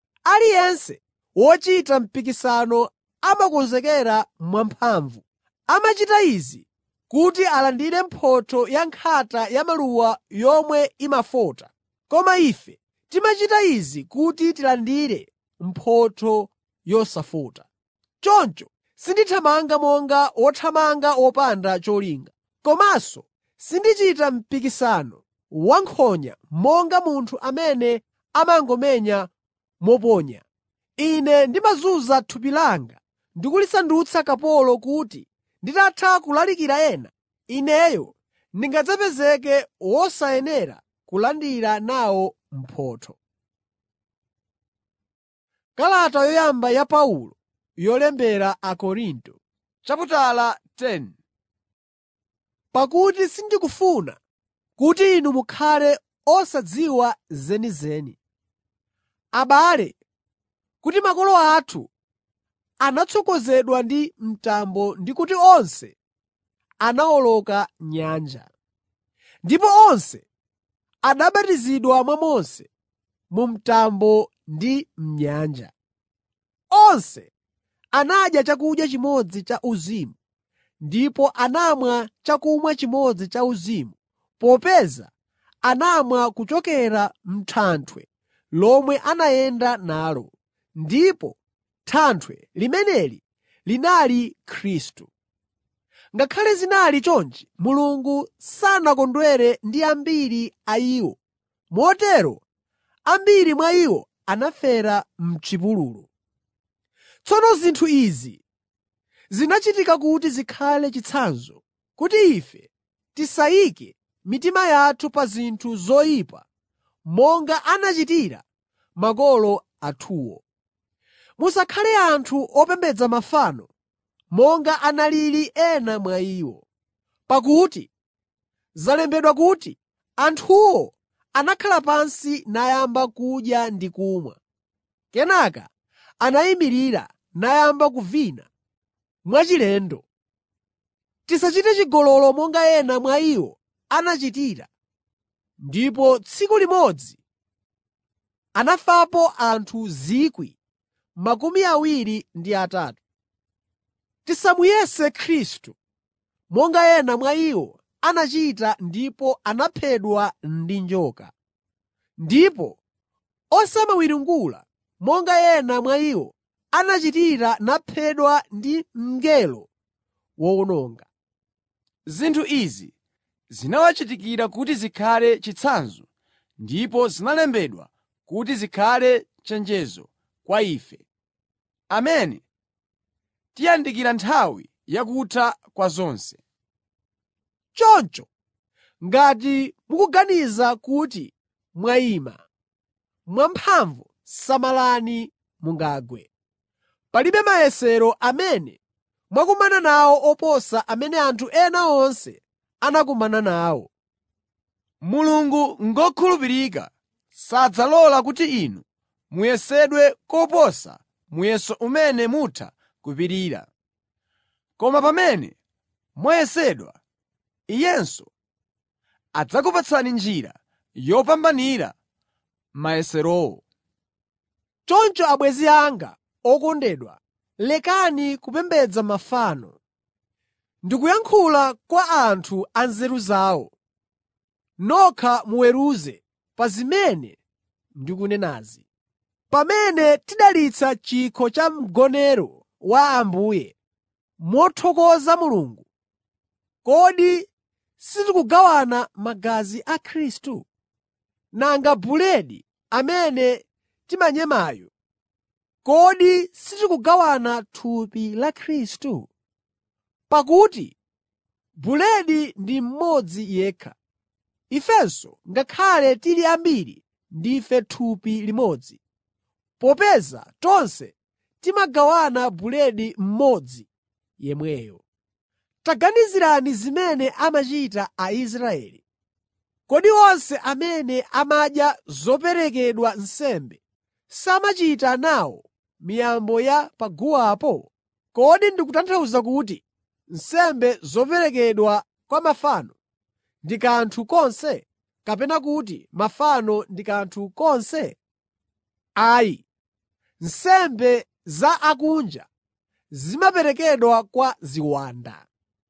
Aliyense wochita mpikisano amakonzekera mwamphamvu. Amachita izi kuti alandire mphotho ya nkhata ya maluwa yomwe imafota. Koma ife timachita izi kuti tilandire mphotho yosafota. Choncho sindithamanga monga wothamanga wopanda cholinga, komanso sindichita mpikisano wankhonya monga munthu amene amangomenya moponya. Ine ndimazunza thupi langa ndi kulisandutsa kapolo kuti nditatha kulalikira ena, ineyo ndingadzapezeke wosayenera kulandira nawo mphotho. Kalata yoyamba ya Paulo yolembera Akorinto Chaputala 10 Pakuti sindikufuna kuti inu mukhale osadziwa zenizeni. Abale, kuti makolo athu anatsogozedwa ndi mtambo ndi kuti onse anawoloka nyanja. Ndipo onse anabatizidwa mwa Mose mu mtambo ndi m'nyanja. Onse anadya chakudya chimodzi cha uzimu ndipo anamwa chakumwa chimodzi cha uzimu popeza anamwa kuchokera m'thanthwe lomwe anayenda nalo, ndipo thanthwe limeneli linali Khristu. Ngakhale zinali chonchi, Mulungu sanakondwere ndi ambiri a iwo, motero ambiri mwa iwo anafera m'chipululu. Tsono zinthu izi zinachitika kuti zikhale chitsanzo, kuti ife tisayike mitima yathu pa zinthu zoyipa monga anachitira makolo athuwo. Musakhale anthu opembedza mafano monga analili ena mwa iwo. Pakuti zalembedwa kuti, “Anthuwo anakhala pansi nayamba kudya ndi kumwa. Kenaka anayimirira nayamba kuvina mwachilendo.” Tisachite chigololo monga ena mwa iwo anachitira, ndipo tsiku limodzi anafapo anthu 23,000. Tisamuyese Khristu monga ena mwa iwo anachita ndipo anaphedwa ndi njoka. Ndipo osamawiringula monga ena mwa iwo anachitira naphedwa ndi mngelo wowononga. Zinthu izi zinawachitikira kuti zikhale chitsanzo ndipo zinalembedwa kuti zikhale chenjezo kwa ife, amene tiyandikira nthawi yakutha kwa zonse. Choncho ngati mukuganiza kuti mwayima mwamphamvu samalani mungagwe. Palibe mayesero amene mwakumana nawo oposa amene anthu ena onse anakumana nawo. Mulungu ngokhulupirika sadzalola kuti inu muyesedwe koposa muyeso umene mutha kupirira. Koma pamene mwayesedwa, Iyenso adzakupatsani njira yopambanira mayeserowo. Choncho abwenzi anga okondedwa, lekani kupembedza mafano. Ndikuyankhula kwa anthu anzeru zawo. Nokha muweruze pa zimene ndikunenazi. Pamene tidalitsa chikho cha mgonero wa Ambuye mothokoza Mulungu, kodi sitikugawana magazi a Khristu? Nanga buledi amene timanyemayo, kodi sitikugawana thupi la Khristu? Pakuti buledi ndi mmodzi yekha. Ifenso ngakhale tili ambiri ndife thupi limodzi, popeza tonse timagawana buledi mmodzi yemweyo. Taganizirani zimene amachita Aisraeli. Kodi onse amene amadya zoperekedwa nsembe samachita nawo miyambo ya paguwapo? Kodi ndikutanthauza kuti nsembe zoperekedwa kwa mafano ndi kanthu konse, kapena kuti mafano ndi kanthu konse? Ayi, nsembe za akunja zimaperekedwa kwa ziwanda,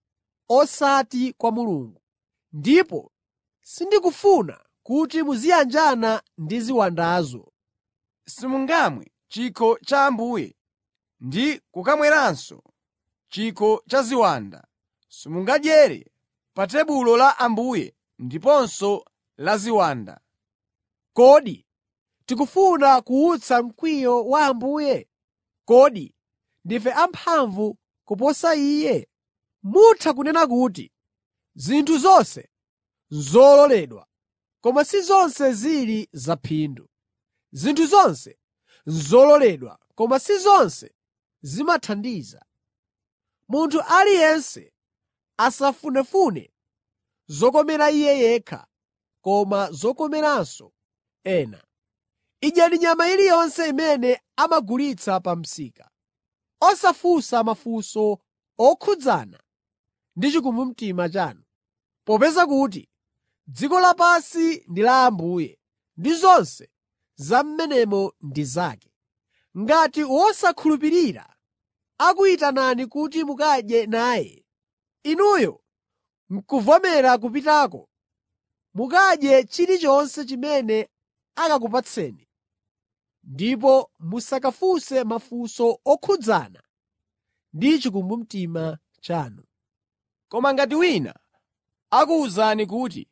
osati kwa Mulungu. Ndipo sindikufuna kuti muziyanjana ndi ziwandazo. Simungamwe chikho cha Ambuye ndi kukamweranso chikho cha ziwanda. Simungadyere pa tebulo la Ambuye ndiponso la ziwanda. Kodi tikufuna kuwutsa mkwiyo wa Ambuye? Kodi ndife amphamvu kuposa Iye? Mutha kunena kuti, “Zinthu zonse n'zololedwa,” koma si zonse zili zaphindu. Zinthu zonse n'zololedwa, koma si zonse zimathandiza. Munthu aliyense asafunefune zokomera iye yekha, koma zokomeranso ena. Idyani nyama iliyonse imene amagulitsa pa msika, osafunsa mafunso okhudzana ndi chikumbumtima chanu, popeza kuti dziko lapansi ndi la Ambuye ndi zonse za m'menemo ndi zake. Ngati wosakhulupirira akuyitanani kuti mukadye naye, inuyo n'kuvomera kupitako, mukadye chilichonse chimene akakupatseni, ndipo musakafunse mafunso okhudzana ndi chikumbumtima chanu. Koma ngati wina akuwuzani kuti,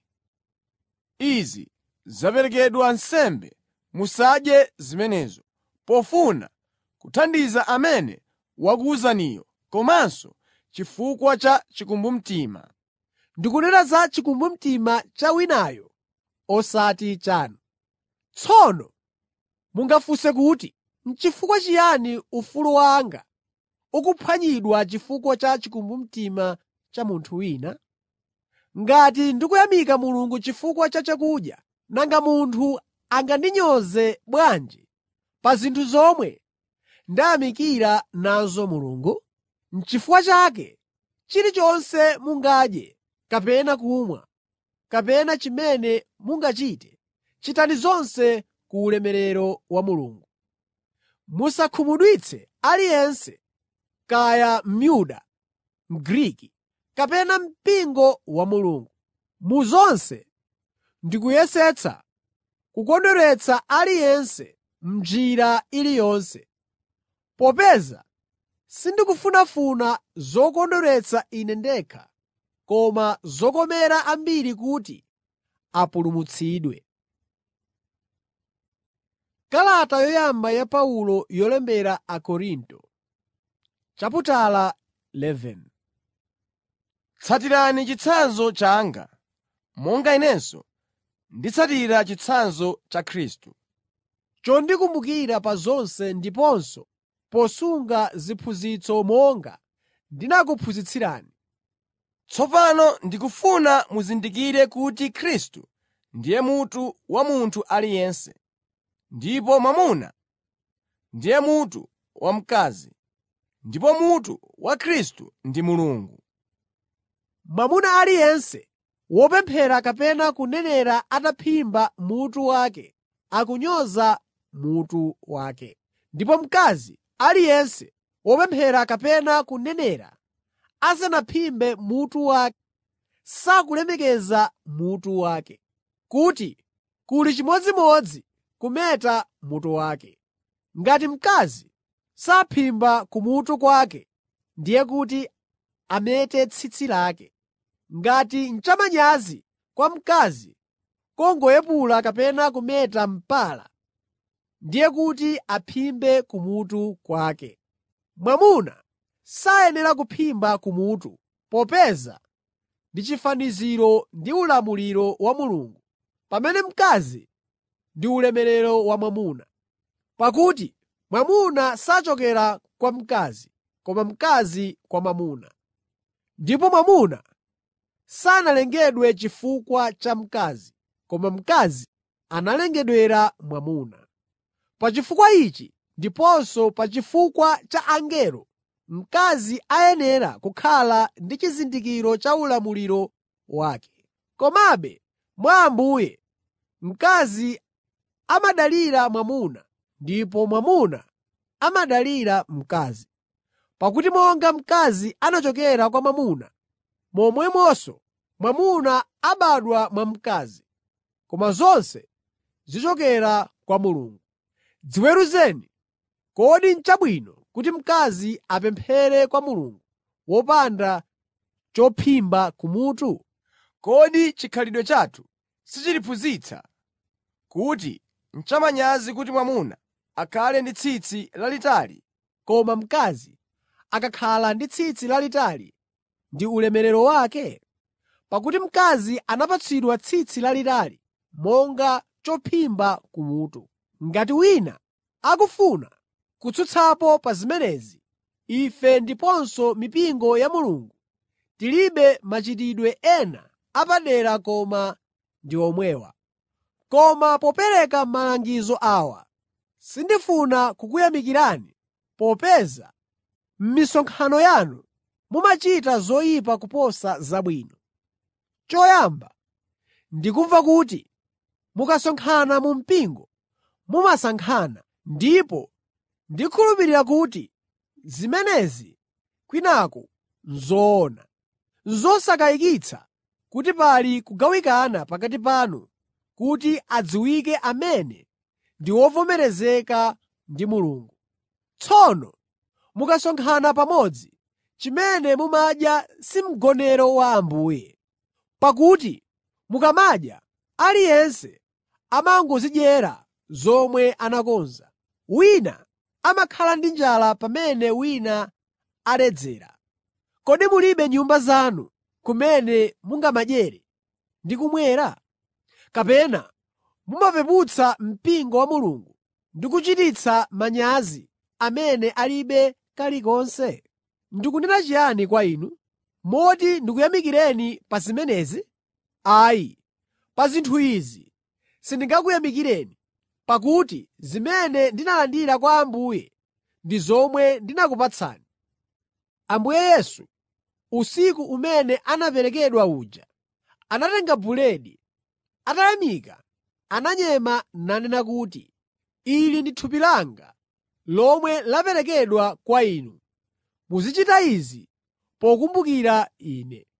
“Izi zaperekedwa nsembe,” musadye zimenezo, pofuna kuthandiza amene wakuwuzaniyo, komanso chifukwa cha chikumbumtima. Ndikunena za chikumbumtima cha winayo osati chanu. Tsono mungafunse kuti, “N'chifukwa chiyani ufulu wanga ukuphwanyidwa chifukwa cha chikumbumtima cha munthu wina?” Ngati ndikuyamika Mulungu chifukwa cha chakudya, nanga munthu angandinyoze bwanji pa zinthu zomwe ndayamikira nazo Mulungu? N'chifukwa chake chilichonse mungadye kapena kumwa, kapena chimene mungachite, chitani zonse ku ulemerero wa Mulungu. Musakhumudwitse aliyense, kaya Myuda, Mgriki, kapena mpingo wa Mulungu. Mu zonse ndikuyesetsa kukondweretsa aliyense m'njira iliyonse, popeza sindikufunafuna zokondweretsa ine ndekha koma zokomera ambiri kuti apulumutsidwe. Kalata yoyamba ya Paulo yolembera Akorinto chaputala 11 Tsatirani chitsanzo changa, monga inenso nditsatira chitsanzo cha Khristu. chondikumbukira pa zonse ndiponso posunga ziphunzitso monga ndinakuphunzitsirani. Tsopano ndikufuna muzindikire kuti Khristu ndiye mutu wa munthu aliyense, ndipo mwamuna ndiye mutu wa mkazi, ndipo mutu wa Khristu ndi Mulungu. Mwamuna aliyense wopemphera kapena kunenera ataphimba mutu wake akunyoza mutu wake. Ndipo mkazi aliyense wopemphera kapena kunenera asanaphimbe mutu wake sakulemekeza mutu wake, kuti kuli chimodzimodzi kumeta mutu wake. Ngati mkazi saphimba kumutu kwake, ndiye kuti amete tsitsi lake. Ngati n'chamanyazi kwa mkazi kungoyepula kapena kumeta mpala, ndiye kuti aphimbe kumutu kwake. Mwamuna sayenera kuphimba kumutu popeza ndi chifaniziro ndi ulamuliro wa Mulungu, pamene mkazi ndi ulemerero wa mwamuna. Pakuti mwamuna sachokera kwa mkazi, koma mkazi kwa mwamuna. Ndipo mwamuna sanalengedwe chifukwa cha mkazi, koma mkazi analengedwera mwamuna. Pa chifukwa ichi ndiponso pa chifukwa cha angelo, mkazi ayenera kukhala ndi chizindikiro cha ulamuliro wake. Komabe mwa Ambuye, mkazi amadalira mwamuna ndipo mwamuna amadalira mkazi. Pakuti monga mkazi anachokera kwa mwamuna, momwemonso mwamuna abadwa mwa mkazi, koma zonse zichokera kwa Mulungu. Dziweruzeni, kodi n'chabwino kuti mkazi apemphere kwa Mulungu wopanda chophimba kumutu? Kodi chikhalidwe chathu sichitiphunzitsa kuti n'chamanyazi kuti mwamuna akhale ndi tsitsi lalitali, Koma mkazi akakhala ndi tsitsi lalitali ndi ulemerero wake? Pakuti mkazi anapatsidwa tsitsi lalitali monga chophimba kumutu. Ngati wina akufuna kutsutsapo pa zimenezi, ife ndiponso mipingo ya Mulungu tilibe machitidwe ena apadera koma ndi omwewa. Koma popereka malangizo awa, sindifuna kukuyamikirani popeza m'misonkhano yanu mumachita zoyipa kuposa zabwino. Choyamba ndikumva kuti mukasonkhana mu mpingo mumasankhana, ndipo ndikhulupirira kuti zimenezi kwinaku n'zoona. N'zosakayikitsa kuti pali kugawikana pakati panu kuti adziwike amene ndi ovomerezeka ndi Mulungu. Tsono mukasonkhana pamodzi, chimene mumadya si mgonero wa Ambuye. Pakuti mukamadya, aliyense amangodzidyera zomwe anakonza. Wina amakhala ndi njala pamene wina aledzera. Kodi mulibe nyumba zanu kumene mungamadyere ndi kumwera? Kapena mumapeputsa mpingo wa Mulungu ndi kuchititsa manyazi amene alibe kalikonse? Ndikunena chiyani kwa inu? Moti ndikuyamikireni pa zimenezi? Ayi, pa zinthu izi sindingakuyamikireni, pakuti zimene ndinalandira kwa Ambuye ndi zomwe ndinakupatsani. Ambuye Yesu, usiku umene anaperekedwa uja, anatenga buledi, atayamika, ananyema nanena kuti, “Ili ndi thupi langa lomwe laperekedwa kwa inu. Muzichita izi pokumbukira Ine.”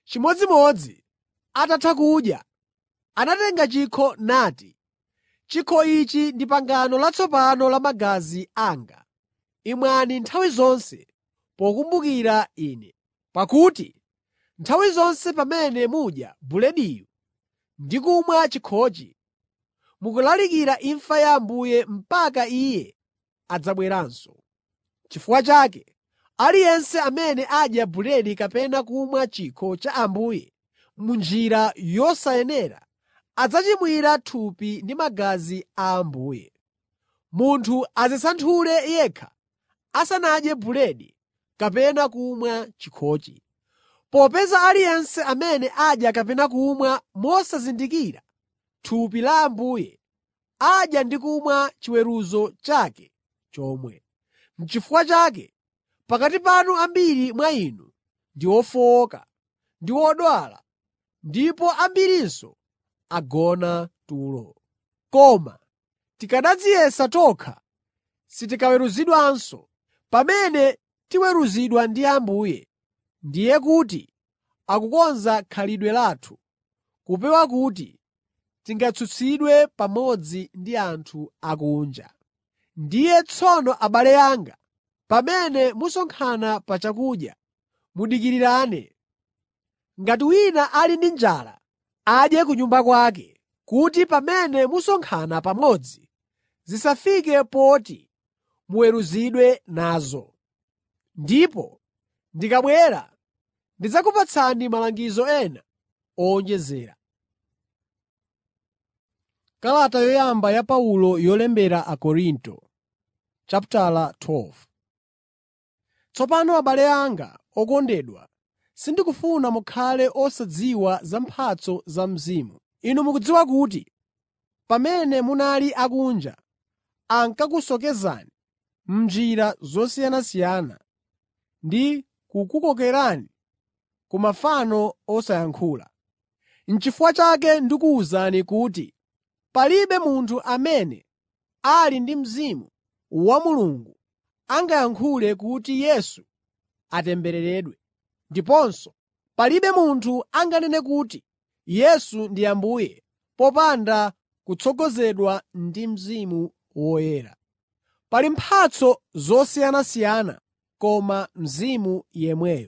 Chimodzimodzi atatha kudya, anatenga chikho nati, “Chikho ichi ndi pangano latsopano la magazi anga. Imwani nthawi zonse pokumbukira Ine. Pakuti nthawi zonse pamene mudya bulediyu ndi kumwa chikhochi, mukulalikira imfa ya Ambuye mpaka Iye adzabweranso. Chifukwa chake, aliyense amene adya buledi kapena kumwa chikho cha Ambuye m'njira yosayenera adzachimwira thupi ndi magazi a Ambuye. Munthu adzisanthule yekha asanadye buledi kapena kumwa chikhochi. Popeza aliyense amene adya kapena kumwa mosazindikira thupi la Ambuye adya ndi kumwa chiweruzo chake chomwe. N'chifukwa chake pakati panu ambiri mwa inu ndi ofowoka ndi odwala ndipo ambirinso agona tulo. Koma tikanadziyesa tokha sitikaweruzidwanso. Pamene tiweruzidwa ndi Ambuye, ndiye kuti akukonza khalidwe lathu, kupewa kuti tingatsutsidwe pamodzi ndi anthu akunja. Ndiye tsono abale anga, pamene musonkhana pa chakudya, mudikirirane. Ngati wina ali ndi njala, adye ku nyumba kwake, kuti pamene musonkhana pamodzi zisafike poti muweruzidwe nazo. Ndipo ndikabwera ndidzakupatsani malangizo ena owonjezera. Kalata yoyamba ya Paulo yolembera Akorinto chapitala 12 Tsopano abale anga okondedwa, sindikufuna mukhale osadziwa za mphatso za Mzimu. Inu mukudziwa kuti pamene munali akunja ankakusocheretsani m'njira zosiyanasiyana ndi kukukokerani ku mafano osayankhula. N'chifukwa chake ndikuwuzani kuti palibe munthu amene ali ndi Mzimu wa Mulungu angayankhule kuti Yesu atembereredwe, ndiponso palibe munthu anganene kuti Yesu ndi Ambuye popanda kutsogozedwa ndi Mzimu Woyera. Pali mphatso zosiyanasiyana koma Mzimu yemweyo.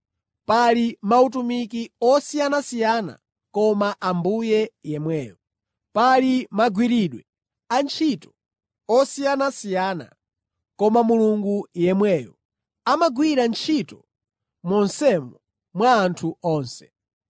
Pali mautumiki osiyanasiyana koma Ambuye yemweyo. Pali magwiridwe a ntchito osiyanasiyana koma Mulungu yemweyo amagwira ntchito monsemo mwa anthu onse.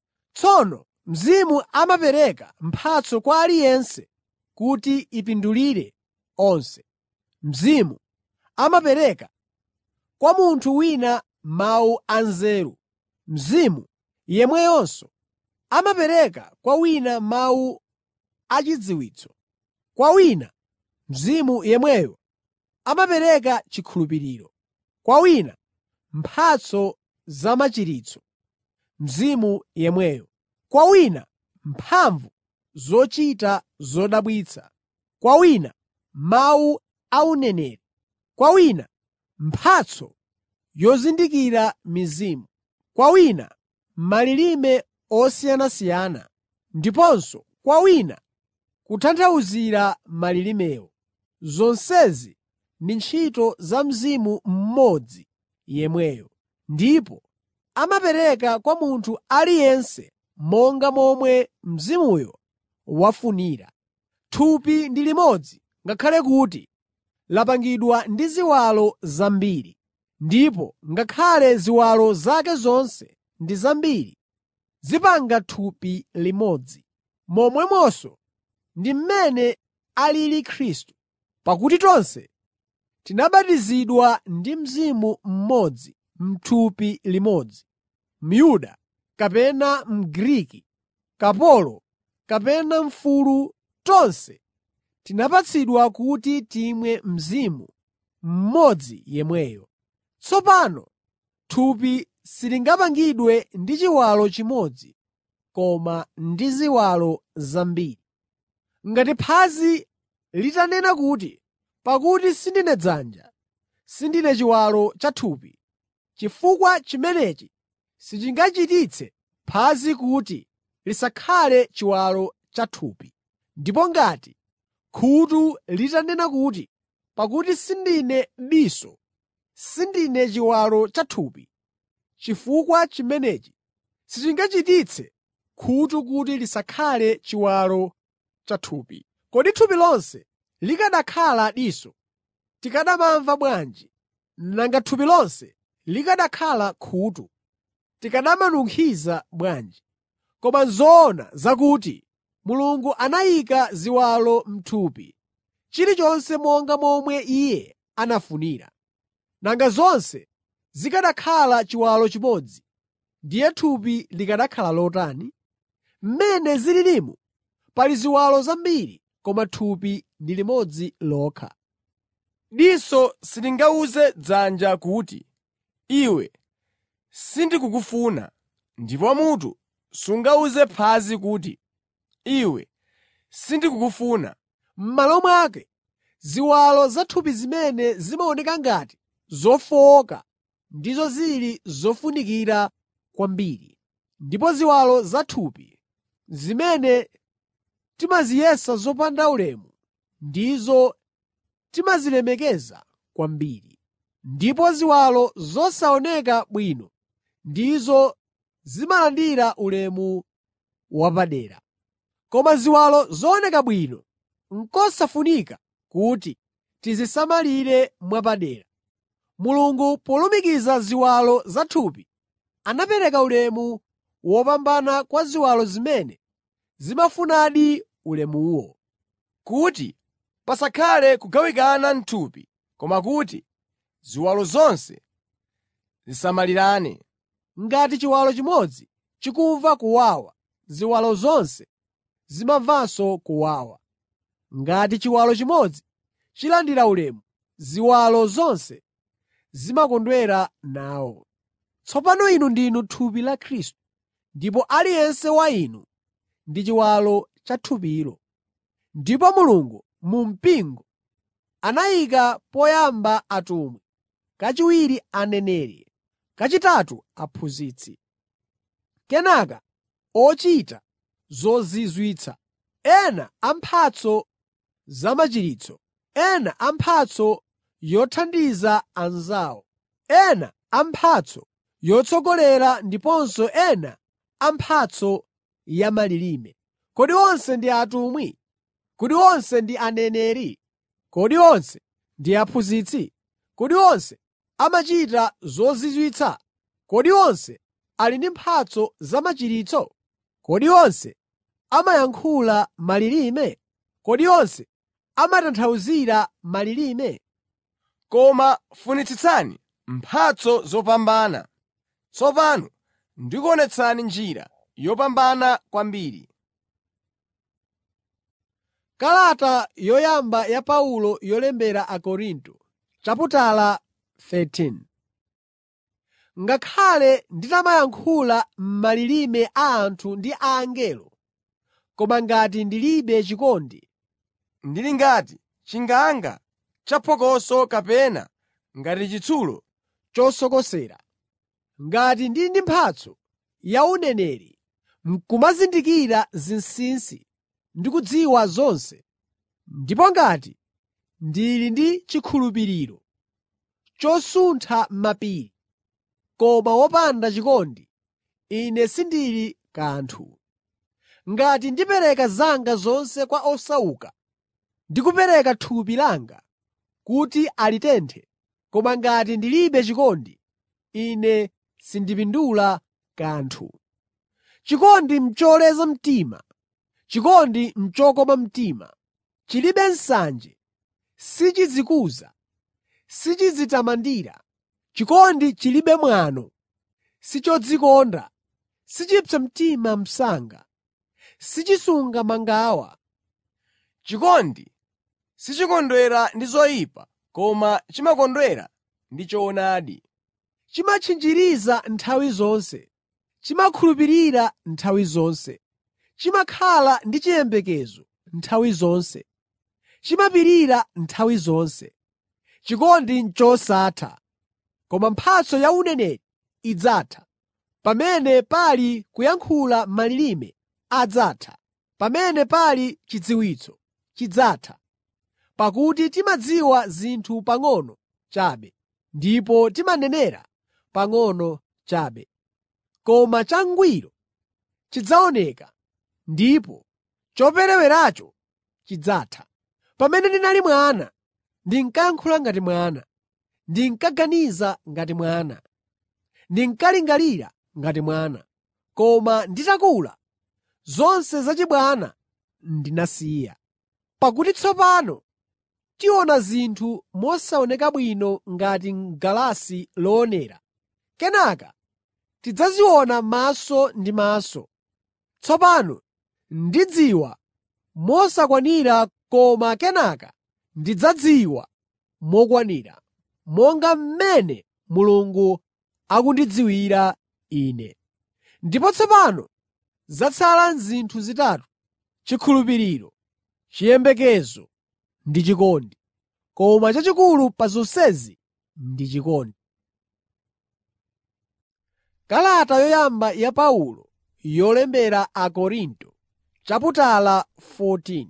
Tsono Mzimu amapereka mphatso kwa aliyense kuti ipindulire onse. Mzimu amapereka kwa munthu wina mawu anzeru, Mzimu yemweyonso amapereka kwa wina mawu achidziwitso. Kwa wina, Mzimu yemweyo amapereka chikhulupiriro, kwa wina mphatso zamachiritso, Mzimu yemweyo, kwa wina mphamvu zochita zodabwitsa, kwa wina mawu a uneneri, kwa wina mphatso yozindikira mizimu, kwa wina malilime osiyanasiyana, ndiponso kwa wina kutanthauzira malilimewo. Zonsezi ndi ntchito za Mzimu mmodzi yemweyo, ndipo amapereka kwa munthu aliyense monga momwe Mzimuyo wafunira. Thupi ndi limodzi ngakhale kuti lapangidwa ndi ziwalo zambiri, ndipo ngakhale ziwalo zake zonse ndi zambiri, zipanga thupi limodzi. Momwemonso ndi mmene alili Khristu. Pakuti tonse tinabatizidwa ndi Mzimu mmodzi m'thupi limodzi, Myuda kapena Mgriki, kapolo kapena mfulu, tonse tinapatsidwa kuti timwe Mzimu mmodzi yemweyo. Tsopano thupi silingapangidwe ndi chiwalo chimodzi koma ndi ziwalo zambiri. Ngati phazi litanena kuti, “Pakuti sindine dzanja, sindine chiwalo cha thupi,” chifukwa chimenechi sichingachititse phazi kuti lisakhale chiwalo cha thupi. Ndipo ngati khutu litanena kuti, “Pakuti sindine diso, sindine chiwalo cha thupi,” chifukwa chimenechi sichingachititse khutu kuti lisakhale chiwalo cha thupi. Kodi thupi lonse likanakhala diso, tikanamva bwanji? Nanga thupi lonse likanakhala khutu, tikanamanunkhiza bwanji? Koma n'zoona zakuti Mulungu anayika ziwalo m'thupi chilichonse monga momwe Iye anafunira. Nanga zonse zikanakhala chiwalo chimodzi, ndiye thupi likanakhala lotani? Mmene zililimu pali ziwalo zambiri koma thupi ndi limodzi lokha. Diso silingawuze dzanja kuti, “Iwe sindikukufuna,” ndipo mutu sungawuze phazi kuti, “Iwe sindikukufuna.” M'malo mwake, ziwalo za thupi zimene zimaoneka ngati zofowoka ndizo zili zofunikira kwambiri, ndipo ziwalo za thupi zimene timaziyesa zopanda ulemu ndizo timazilemekeza kwambiri. Ndipo ziwalo zosaoneka bwino ndizo zimalandira ulemu wapadera. Koma ziwalo zooneka bwino n'kosafunika kuti tizisamalire mwapadera. Mulungu polumikiza ziwalo za thupi, anapereka ulemu wopambana kwa ziwalo zimene zimafunadi ulemuwo. kuti pasakhale kugawikana m'thupi, koma kuti ziwalo zonse zisamalirane. Ngati chiwalo chimodzi chikumva kuwawa, ziwalo zonse zimamvanso kuwawa. Ngati chiwalo chimodzi chilandira ulemu, ziwalo zonse zimakondwera nawo. Tsopano inu ndinu thupi la Khristu, ndipo aliyense wa inu ndi chiwalo cha thupilo. Ndipo Mulungu mu mpingo anayika poyamba atumwi, kachiwiri aneneri, kachitatu aphunzitsi, kenaka ochita zozizwitsa, ena amphatso zamachiritso, ena amphatso yothandiza anzawo, ena amphatso yotsogolera ndiponso ena amphatso ya malilime. Kodi onse ndi atumwi? Kodi onse ndi aneneri? Kodi onse ndi aphunzitsi? Kodi onse amachita zozizwitsa? Kodi onse ali ndi mphatso zamachiritso? Kodi onse amayankhula malilime? Kodi onse amatanthauzira malilime? Koma funitsitsani mphatso zopambana. Tsopano ndikuonetsani njira yopambana kwambiri. Kalata yoyamba ya Paulo yolembera Akorinto chaputala 13 Ngakhale nditamayankhula m'malilime a anthu ndi a angelo, koma ngati ndilibe chikondi, Ndili ngati chinganga chaphokoso kapena ngati chitsulo chosokosera. Ngati ndili ndi mphatso ya uneneri, n'kumazindikira zinsinsi ndi kudziwa zonse, ndipo ngati ndili ndi chikhulupiriro chosuntha mapiri, koma wopanda chikondi, ine sindili kanthu. Ngati ndipereka zanga zonse kwa osauka ndi kupereka thupi langa kuti alitenthe, koma ngati ndilibe chikondi, ine sindipindula kanthu. Chikondi n'choleza mtima, chikondi n'chokoma mtima, chilibe nsanje, sichidzikuza, sichidzitamandira. Chikondi chilibe mwano, sichodzikonda, sichipsa mtima msanga, sichisunga mangawa. Chikondi sichikondwera ndi zoyipa koma chimakondwera ndi choonadi. Chimatchinjiriza nthawi zonse, chimakhulupirira nthawi zonse, chimakhala ndi chiyembekezo nthawi zonse, chimapirira nthawi zonse. Chikondi n'chosatha, koma mphatso ya uneneri idzatha. Pamene pali kuyankhula malilime adzatha, pamene pali chidziwitso chidzatha. Pakuti timadziwa zinthu pang'ono chabe, ndipo timanenera pang'ono chabe. Koma changwiro chidzaoneka, ndipo chopereweracho chidzatha. Pamene ndinali mwana, ndinkayankhula ngati mwana, ndinkaganiza ngati mwana, ndinkalingalira ngati mwana. Koma nditakula, zonse zachibwana ndinazisiya. Pakuti tsopano tiona zinthu mosaoneka bwino ngati m'galasi loonera. Kenaka tidzaziona maso ndi maso. Tsopano ndidziwa mosakwanira koma kenaka ndidzadziwa mokwanira, monga mmene Mulungu akundidziwira ine. Ndipo tsopano zatsala zinthu zitatu: chikhulupiriro, chiyembekezo ndi chikondi. Koma chachikulu pa zonsezi ndi chikondi. Kalata yoyamba ya Paulo yolembera Akorinto chaputala 14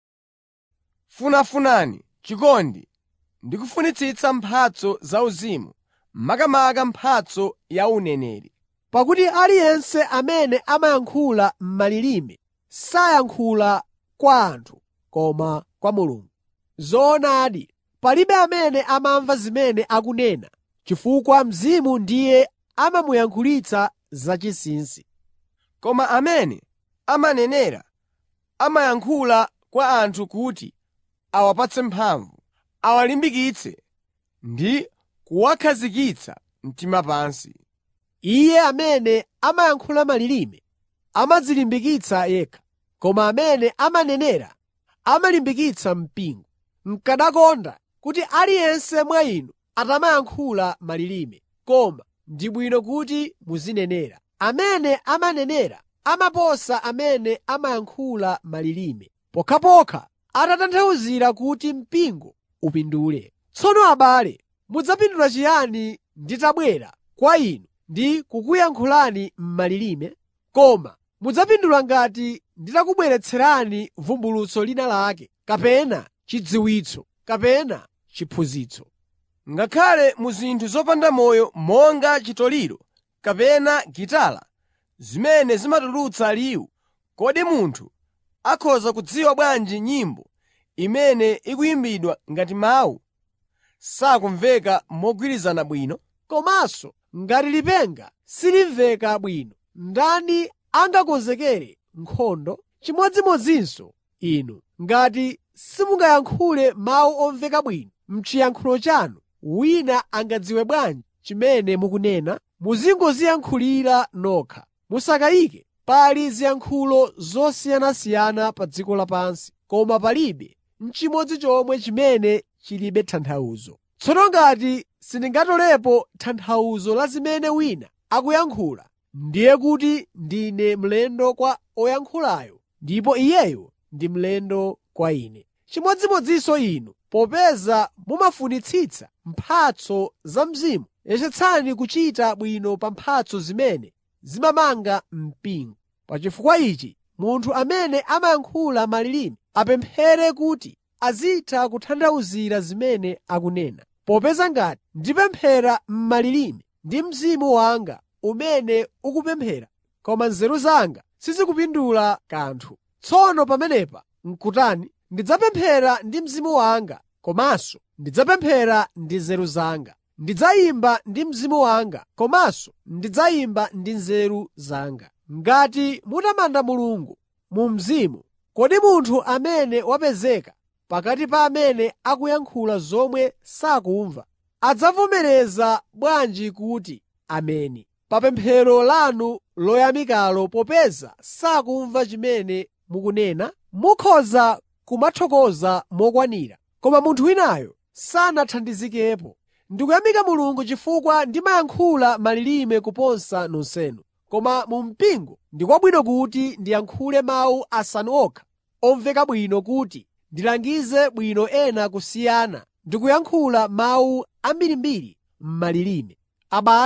Funafunani chikondi ndi kufunitsitsa mphatso zauzimu, makamaka mphatso ya uneneri. Pakuti aliyense amene amayankhula m'malilime sayankhula kwa anthu koma kwa Mulungu. Zoonadi, palibe amene amamva zimene akunena, chifukwa Mzimu ndiye amamuyankhulitsa zachinsinsi. Koma amene amanenera amayankhula kwa anthu kuti awapatse mphamvu, awalimbikitse ndi kuwakhazikitsa mtima pansi. Iye amene amayankhula malilime amadzilimbikitsa yekha, koma amene amanenera amalimbikitsa mpingo. N'kanakonda kuti aliyense mwa inu atamayankhula malilime, koma ndi bwino kuti muzinenera. Amene amanenera amaposa amene amayankhula malilime, pokhapokha atatanthauzira kuti mpingo upindule. Tsono abale, mudzapindula chiyani nditabwera kwa inu ndi kukuyankhulani m'malilime? Koma mudzapindula ngati nditakubweretserani vumbulutso lina lake, kapena chidziwitso, kapena chiphunzitso. Ngakhale mu zinthu zopanda moyo monga chitoliro kapena gitala zimene zimatulutsa liwu, kodi munthu akhoza kudziwa bwanji nyimbo imene ikuyimbidwa ngati mawu sakumveka mogwirizana bwino? Komanso ngati lipenga silimveka bwino, ndani angakonzekere nkhondo? Chimodzimodzinso inu, ngati simungayankhule mawu omveka bwino m'chiyankhulo chanu, wina angadziwe bwanji chimene mukunena? Muzingodziyankhulira nokha. Musakayike. Pali ziyankhulo zosiyanasiyana pa dziko lapansi, koma palibe n'chimodzi chomwe chimene chilibe tanthauzo. Tsono ngati sindingatolepo tanthauzo la zimene wina akuyankhula, ndiye kuti ndine mlendo kwa oyankhulayo ndipo iyeyo ndi mlendo kwa ine. Chimodzimodzinso inu, popeza mumafunitsitsa mphatso za Mzimu, yesetsani kuchita bwino pa mphatso zimene zimamanga mpingo. Pa chifukwa ichi, munthu amene amayankhula malilime apemphere kuti azitha kutanthauzira zimene akunena. Popeza ngati ndipemphera m'malilime ndi mzimu wanga umene ukupemphera, koma nzeru zanga sizikupindula kanthu. Tsono pamenepa n'kutani? Ndidzapemphera ndi mzimu wanga, komanso ndidzapemphera ndi nzeru zanga. Ndidzayimba ndi mzimu wanga, komanso ndidzayimba ndi nzeru zanga. Ngati mutamanda Mulungu mu mzimu, kodi munthu amene wapezeka pakati pa amene akuyankhula zomwe sakumva adzavomereza bwanji kuti, “Ameni” pa pemphero lanu loyamikalo popeza sakumva chimene mukunena? Mukhoza kumathokoza mokwanira, koma munthu winayo sanathandizikepo. Ndikuyamika Mulungu chifukwa ndimayankhula malilime kuposa nonsenu. Koma mu mpingo ndi kwabwino kuti ndiyankhule mawu asanu okha omveka bwino kuti ndilangize bwino ena kusiyana ndi kuyankhula mawu ambirimbiri m'malilime. Abale,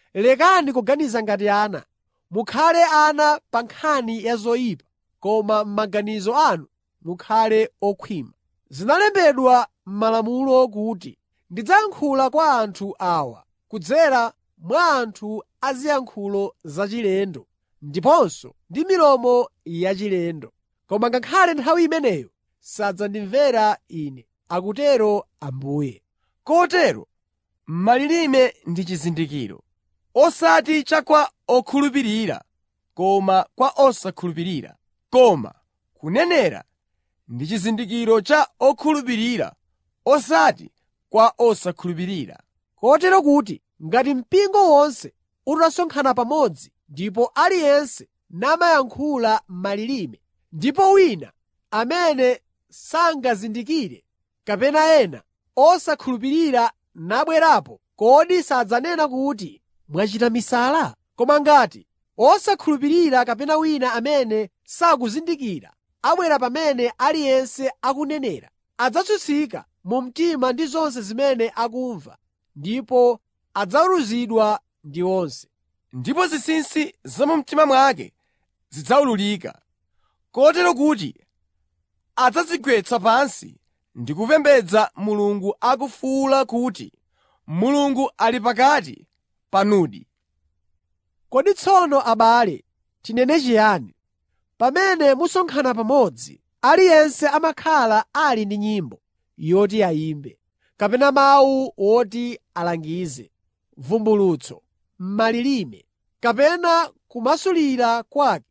Lekani kuganiza ngati ana. Mukhale ana pa nkhani ya zoyipa, koma m'maganizo anu mukhale okhwima. Zinalembedwa m'Malamulo kuti, “Ndidzayankhula kwa anthu awa kudzera mwa anthu aziyankhulo zachilendo ndiponso ndi milomo yachilendo.” Koma ngakhale nthawi imeneyo sadzandimvera Ine, akutero Ambuye. Kotero malilime ndi chizindikiro, osati cha kwa okhulupirira koma kwa osakhulupirira. Koma kunenera ndi chizindikiro cha okhulupirira osati kwa osakhulupirira. Kotero kuti ngati mpingo wonse utasonkhana pamodzi ndipo aliyense namayankhula malilime, ndipo wina amene sangazindikire kapena ena osakhulupirira nabwerapo, kodi sadzanena kuti mwachita misala? Koma ngati osakhulupirira kapena wina amene sakuzindikira abwera pamene aliyense akunenera, adzatsutsika mu mtima ndi zonse zimene akumva ndipo adzaweruzidwa ndi onse. Ndipo zinsinsi za mu mtima mwake zidzawululika, kotero kuti adzadzigwetsa pansi ndi kupembedza Mulungu akufuwula kuti, “Mulungu ali pakati panudi!” Kodi tsono abale, tinene chiyani? Pamene musonkhana pamodzi, aliyense amakhala ali ndi nyimbo yoti ayimbe, kapena mawu oti alangize, vumbulutso, malilime, kapena kumasulira kwake.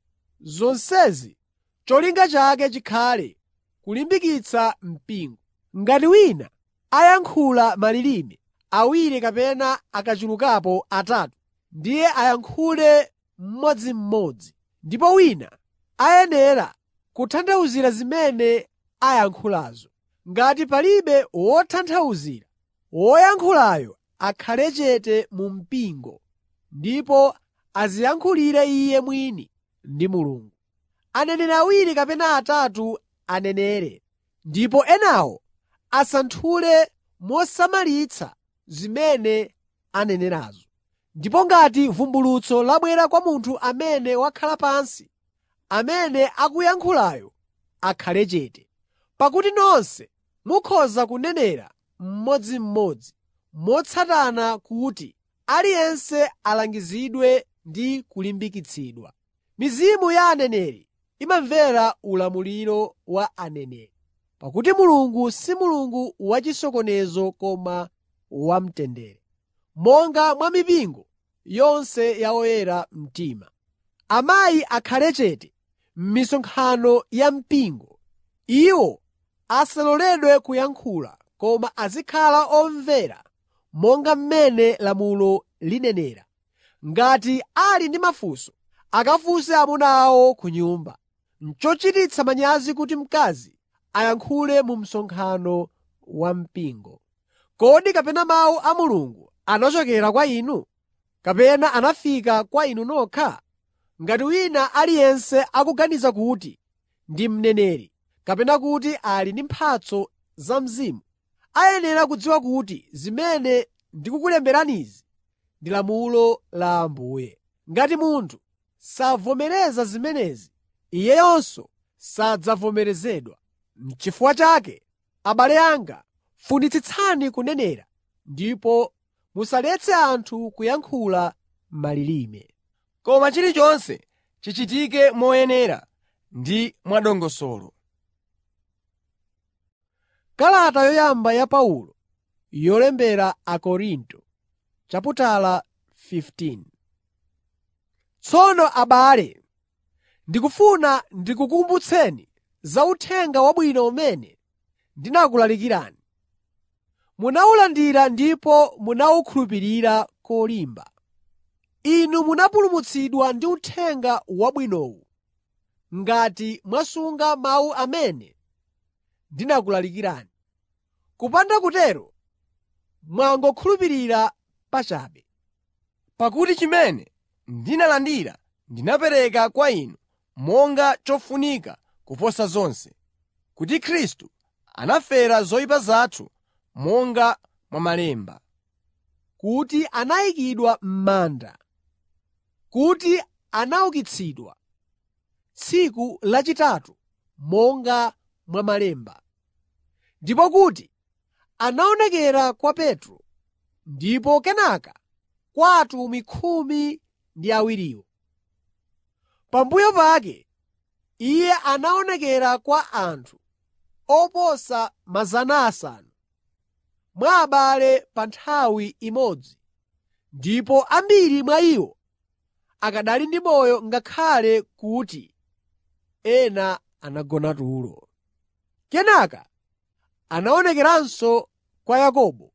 Zonsezi cholinga chake chikhale kulimbikitsa mpingo. Ngati wina ayankhula malilime awiri kapena akachulukapo atatu, ndiye ayankhule mmodzimmodzi, ndipo wina ayenera kutanthauzira zimene ayankhulazo. Ngati palibe wotanthauzira, woyankhulayo akhale chete mu mpingo ndipo adziyankhulire iye mwini ndi Mulungu. Aneneri awiri kapena atatu anenere, ndipo enawo asanthule mosamalitsa zimene anenerazo. Ndipo ngati vumbulutso labwera kwa munthu amene wakhala pansi, amene akuyankhulayo akhale chete. Pakuti nonse mukhoza kunenera mmodzimmodzi, motsatana kuti aliyense alangizidwe ndi kulimbikitsidwa. Mizimu ya aneneri imamvera ulamuliro wa aneneri. Pakuti Mulungu si Mulungu wachisokonezo koma wamtendere, monga mwa mipingo yonse ya oyera mtima. Amayi akhale chete m'misonkhano ya mpingo. Iwo asaloledwe kuyankhula, koma azikhala omvera monga mmene lamulo linenera. Ngati ali ndi mafunso, akafunse amuna awo ku nyumba. N'chochititsa manyazi kuti mkazi ayankhule mu msonkhano wa mpingo. Kodi kapena mawu a Mulungu anachokera kwa inu? Kapena anafika kwa inu nokha? Ngati wina aliyense akuganiza kuti ndi mneneri kapena kuti ali ndi mphatso za Mzimu, ayenera kudziwa kuti zimene ndikukulemberanizi ndi lamulo la Ambuye. Ngati munthu savomereza zimenezi, iyeyonso sadzavomerezedwa. N'chifukwa chake, abale anga, funitsitsani kunenera ndipo musaletse anthu kuyankhula malilime. Koma chilichonse chichitike moyenera ndi mwadongosolo. Kalata yoyamba ya Paulo yolembera Akorinto chaputala 15 Tsono abale, ndikufuna ndikukumbutseni za Uthenga Wabwino umene ndinakulalikirani. Munawulandira ndipo munawukhulupirira kolimba. Inu munapulumutsidwa ndi Uthenga Wabwinowu ngati mwasunga mawu amene ndinakulalikirani. Kupanda kutero mwangokhulupirira pachabe. Pakuti chimene ndinalandira ndinapereka kwa inu monga chofunika kuposa zonse, kuti Khristu anafera zoyipa zathu monga mwa Malemba, kuti anayikidwa m'manda, kuti anaukitsidwa tsiku lachitatu monga mwa Malemba, ndipo kuti anaonekera kwa Petro ndipo kenaka kwa atumwi khumi ndi awiriwo. Pambuyo pake Iye anaonekera kwa anthu oposa 500 mwa abale pa nthawi imodzi, ndipo ambiri mwa iwo akanali ndi moyo ngakhale kuti ena anagona tulo. Kenaka anaonekeranso kwa Yakobo,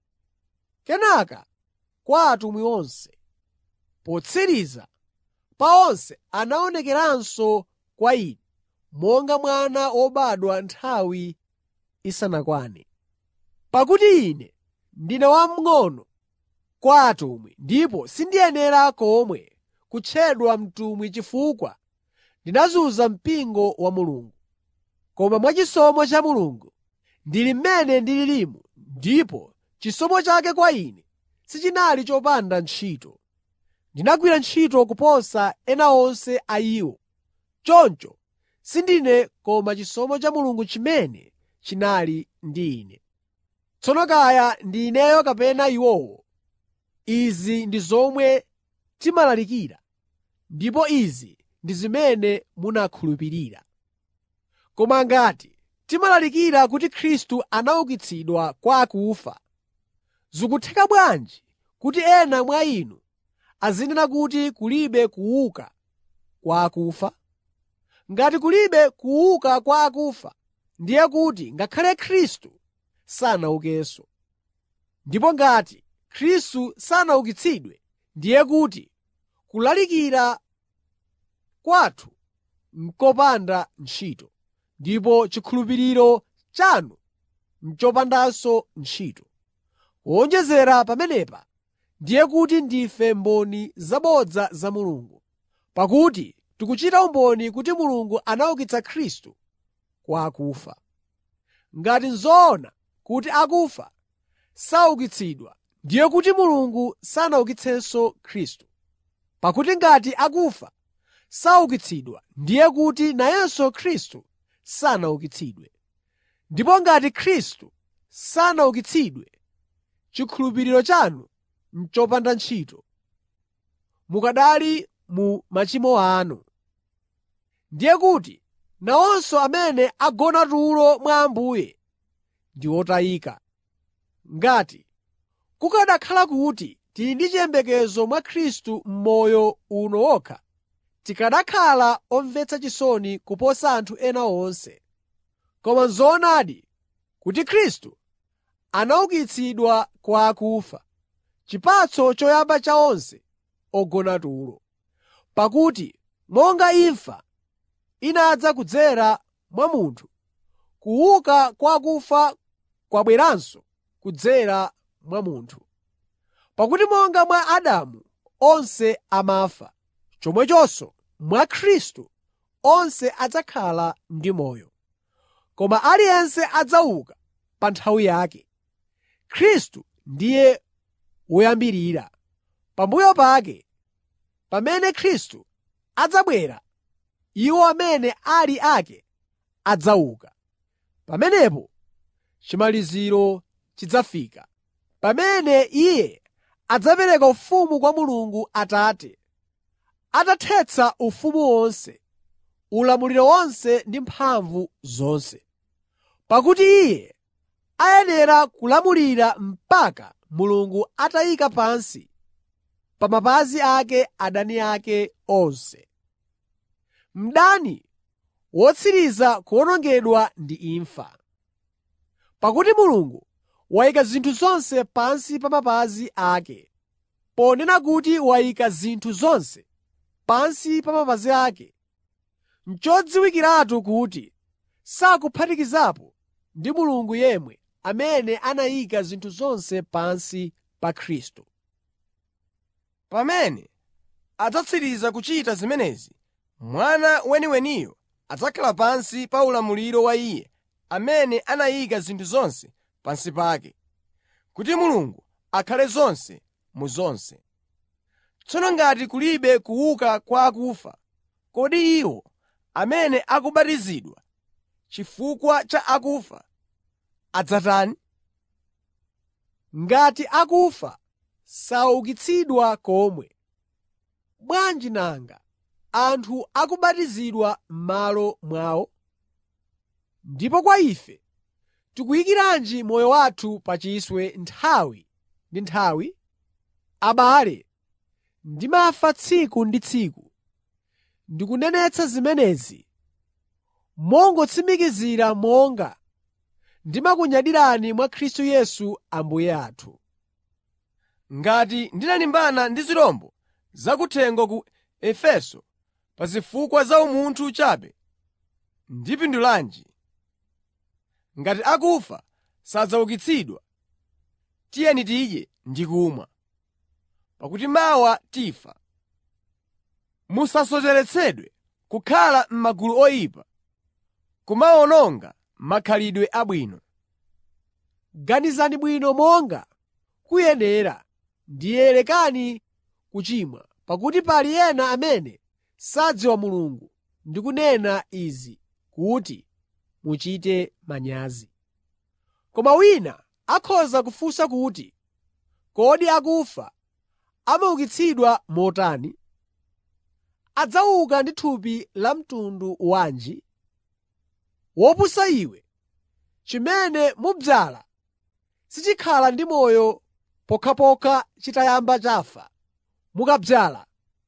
kenaka kwa atumwi onse. Potsiriza pa onse anaonekeranso kwa ine monga mwana wobadwa nthawi isanakwane. Pakuti ine ndine wamng'ono kwa atumwi ndipo sindiyenera komwe kutchedwa mtumwi chifukwa ndinazunza mpingo wa Mulungu. Koma mwachisomo cha Mulungu ndili mmene ndililimu ndipo chisomo chake kwa ine sichinali chopanda ntchito. Ndinagwira ntchito kuposa ena onse a iwo. Choncho sindine koma chisomo cha Mulungu chimene chinali ndi ine. Tsono kaya ndi ineyo kapena iwowo, izi ndi zomwe timalalikira, ndipo izi ndi zimene munakhulupirira. Koma ngati timalalikira kuti Khristu anaukitsidwa kwa akufa, zikutheka bwanji kuti ena mwa inu azinena kuti kulibe kuuka kwa akufa? Ngati kulibe kuuka kwa akufa, ndiye kuti ngakhale Khristu sanaukenso. Ndipo ngati Khristu sanaukitsidwe, ndiye kuti kulalikira kwathu n'kopanda ntchito, ndipo chikhulupiriro chanu n'chopandanso ntchito. Kuwonjezera pamenepa, ndiye kuti ndife mboni zabodza za Mulungu, pakuti tikuchita umboni kuti Mulungu anaukitsa Khristu kwa akufa. Ngati n'zoona kuti akufa saukitsidwa, ndiye kuti Mulungu sanaukitsenso Khristu. Pakuti ngati akufa saukitsidwa, ndiye kuti nayenso Khristu sanaukitsidwe. Ndipo ngati Khristu sanaukitsidwe, chikhulupiriro chanu n'chopanda ntchito, mukanali mu machimo anu. Ndiye kuti nawonso amene agona tulo mwa Ambuye ndi otayika. Ngati kukanakhala kuti tili ndi chiyembekezo mwa Khristu m'moyo uno wokha, tikanakhala omvetsa chisoni kuposa anthu ena onse. Koma n'zoonadi kuti Khristu anaukitsidwa kwa akufa, chipatso choyamba cha onse ogona tulo. Pakuti monga imfa inadza kudzera mwa munthu, kuuka kwa akufa kwabweranso kudzera mwa munthu. Pakuti monga mwa Adamu onse amafa, chomwechonso mwa Khristu onse adzakhala ndi moyo. Koma aliyense adzauka pa nthawi yake. Khristu ndiye woyambirira. Pambuyo pake, pamene Khristu adzabwera, iwo amene ali ake adzauka. Pamenepo chimaliziro chidzafika, pamene Iye adzapereka ufumu kwa Mulungu Atate, atathetsa ufumu wonse, ulamuliro wonse ndi mphamvu zonse. Pakuti Iye ayenera kulamulira mpaka Mulungu atayika pansi pa mapazi ake adani ake onse. Mdani wotsiriza kuwonongedwa ndi imfa. Pakuti Mulungu wayika zinthu zonse pansi pa mapazi ake. Ponena kuti wayika zinthu zonse pansi pa mapazi ake, n'chodziwikiratu kuti sakuphatikizapo ndi Mulungu yemwe amene anayika zinthu zonse pansi pa Khristu. Pamene adzatsiriza kuchita zimenezi, Mwana weniweniyo adzakhala pansi pa ulamuliro wa Iye amene anayika zinthu zonse pansi pake, kuti Mulungu akhale zonse mu zonse. Tsono ngati kulibe kuuka kwa akufa, kodi iwo amene akubatizidwa chifukwa cha akufa adzatani? Ngati akufa saukitsidwa komwe, bwanji nanga anthu akubatizidwa m'malo mwawo? Ndipo kwa ife tikuyikiranji moyo wathu pa chiswe nthawi ndi nthawi? Abale, ndimafa tsiku ndi tsiku. Ndikunenetsa zimenezi mongotsimikizira monga ndimakunyadirani mwa Khristu Yesu Ambuye athu. Ngati ndinalimbana ndi zirombo zakuthengo ku Efeso pa zifukwa za umunthu chabe, ndipindulanji? Ngati akufa sadzaukitsidwa, tiyeni tidye ndi kumwa, pakuti mawa tifa. Musasocheretsedwe kukhala m'magulu oyipa, kumawononga makhalidwe abwino. Ganizani bwino monga kuyenera, ndiye lekani kuchimwa, pakuti pali ena amene sadziwa Mulungu ndikunena izi kuti muchite manyazi. Koma wina akhoza kufunsa kuti, “Kodi akufa amaukitsidwa motani? Adzauka ndi thupi la mtundu wanji?” Wopusa iwe! Chimene mudzala sichikhala ndi moyo pokhapokha chitayamba chafa. Mukadzala,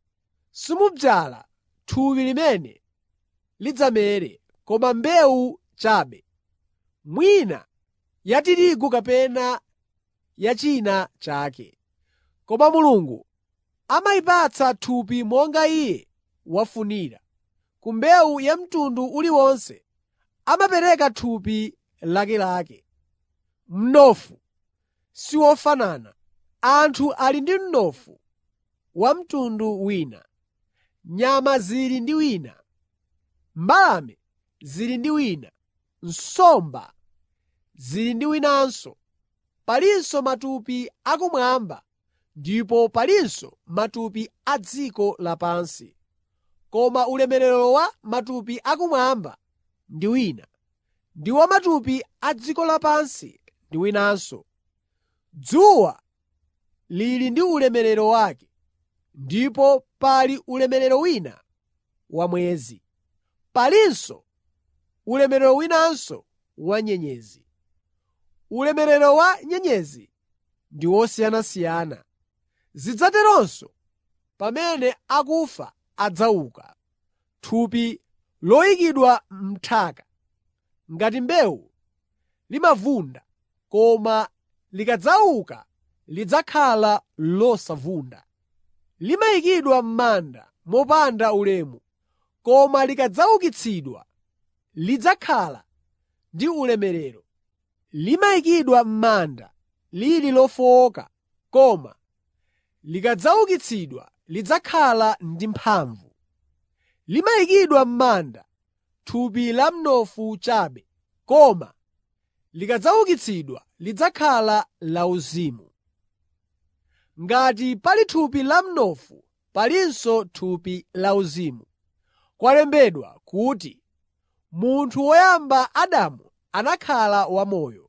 simudzala thupi limene lidzamere, koma mbewu chabe, mwina ya tirigu kapena ya china chake. Koma Mulungu amayipatsa thupi monga Iye wafunira. Ku mbewu ya mtundu uliwonse amapereka thupi lakelake. Mnofu si wofanana. Anthu ali ndi mnofu wa mtundu wina, nyama zili ndi wina, mbalame zili ndi wina, nsomba zili ndi winanso. Palinso matupi akumwamba ndipo palinso matupi a dziko lapansi. Koma ulemerero wa matupi akumwamba ndi wina, ndi wa matupi a dziko lapansi ndi winanso. Dzuwa lili ndi ulemerero wake, ndipo pali ulemerero wina wa mwezi. Palinso ulemerero winanso wa nyenyezi. Ulemerero wa nyenyezi ndi wosiyanasiyana. Zidzaterenso pamene akufa adzauka. Thupi loyikidwa m'nthaka ngati mbewu limavunda, koma likadzauka lidzakhala losavunda. Limayikidwa m'manda mopanda ulemu, koma likadzaukitsidwa lidzakhala ndi ulemerero. Limayikidwa m'manda lili lofowoka, koma likadzaukitsidwa lidzakhala ndi mphamvu. Limayikidwa m'manda thupi la mnofu chabe, koma likadzaukitsidwa lidzakhala lauzimu. Ngati pali thupi la mnofu, palinso thupi lauzimu. Kwalembedwa kuti, “Munthu woyamba Adamu anakhala wamoyo.”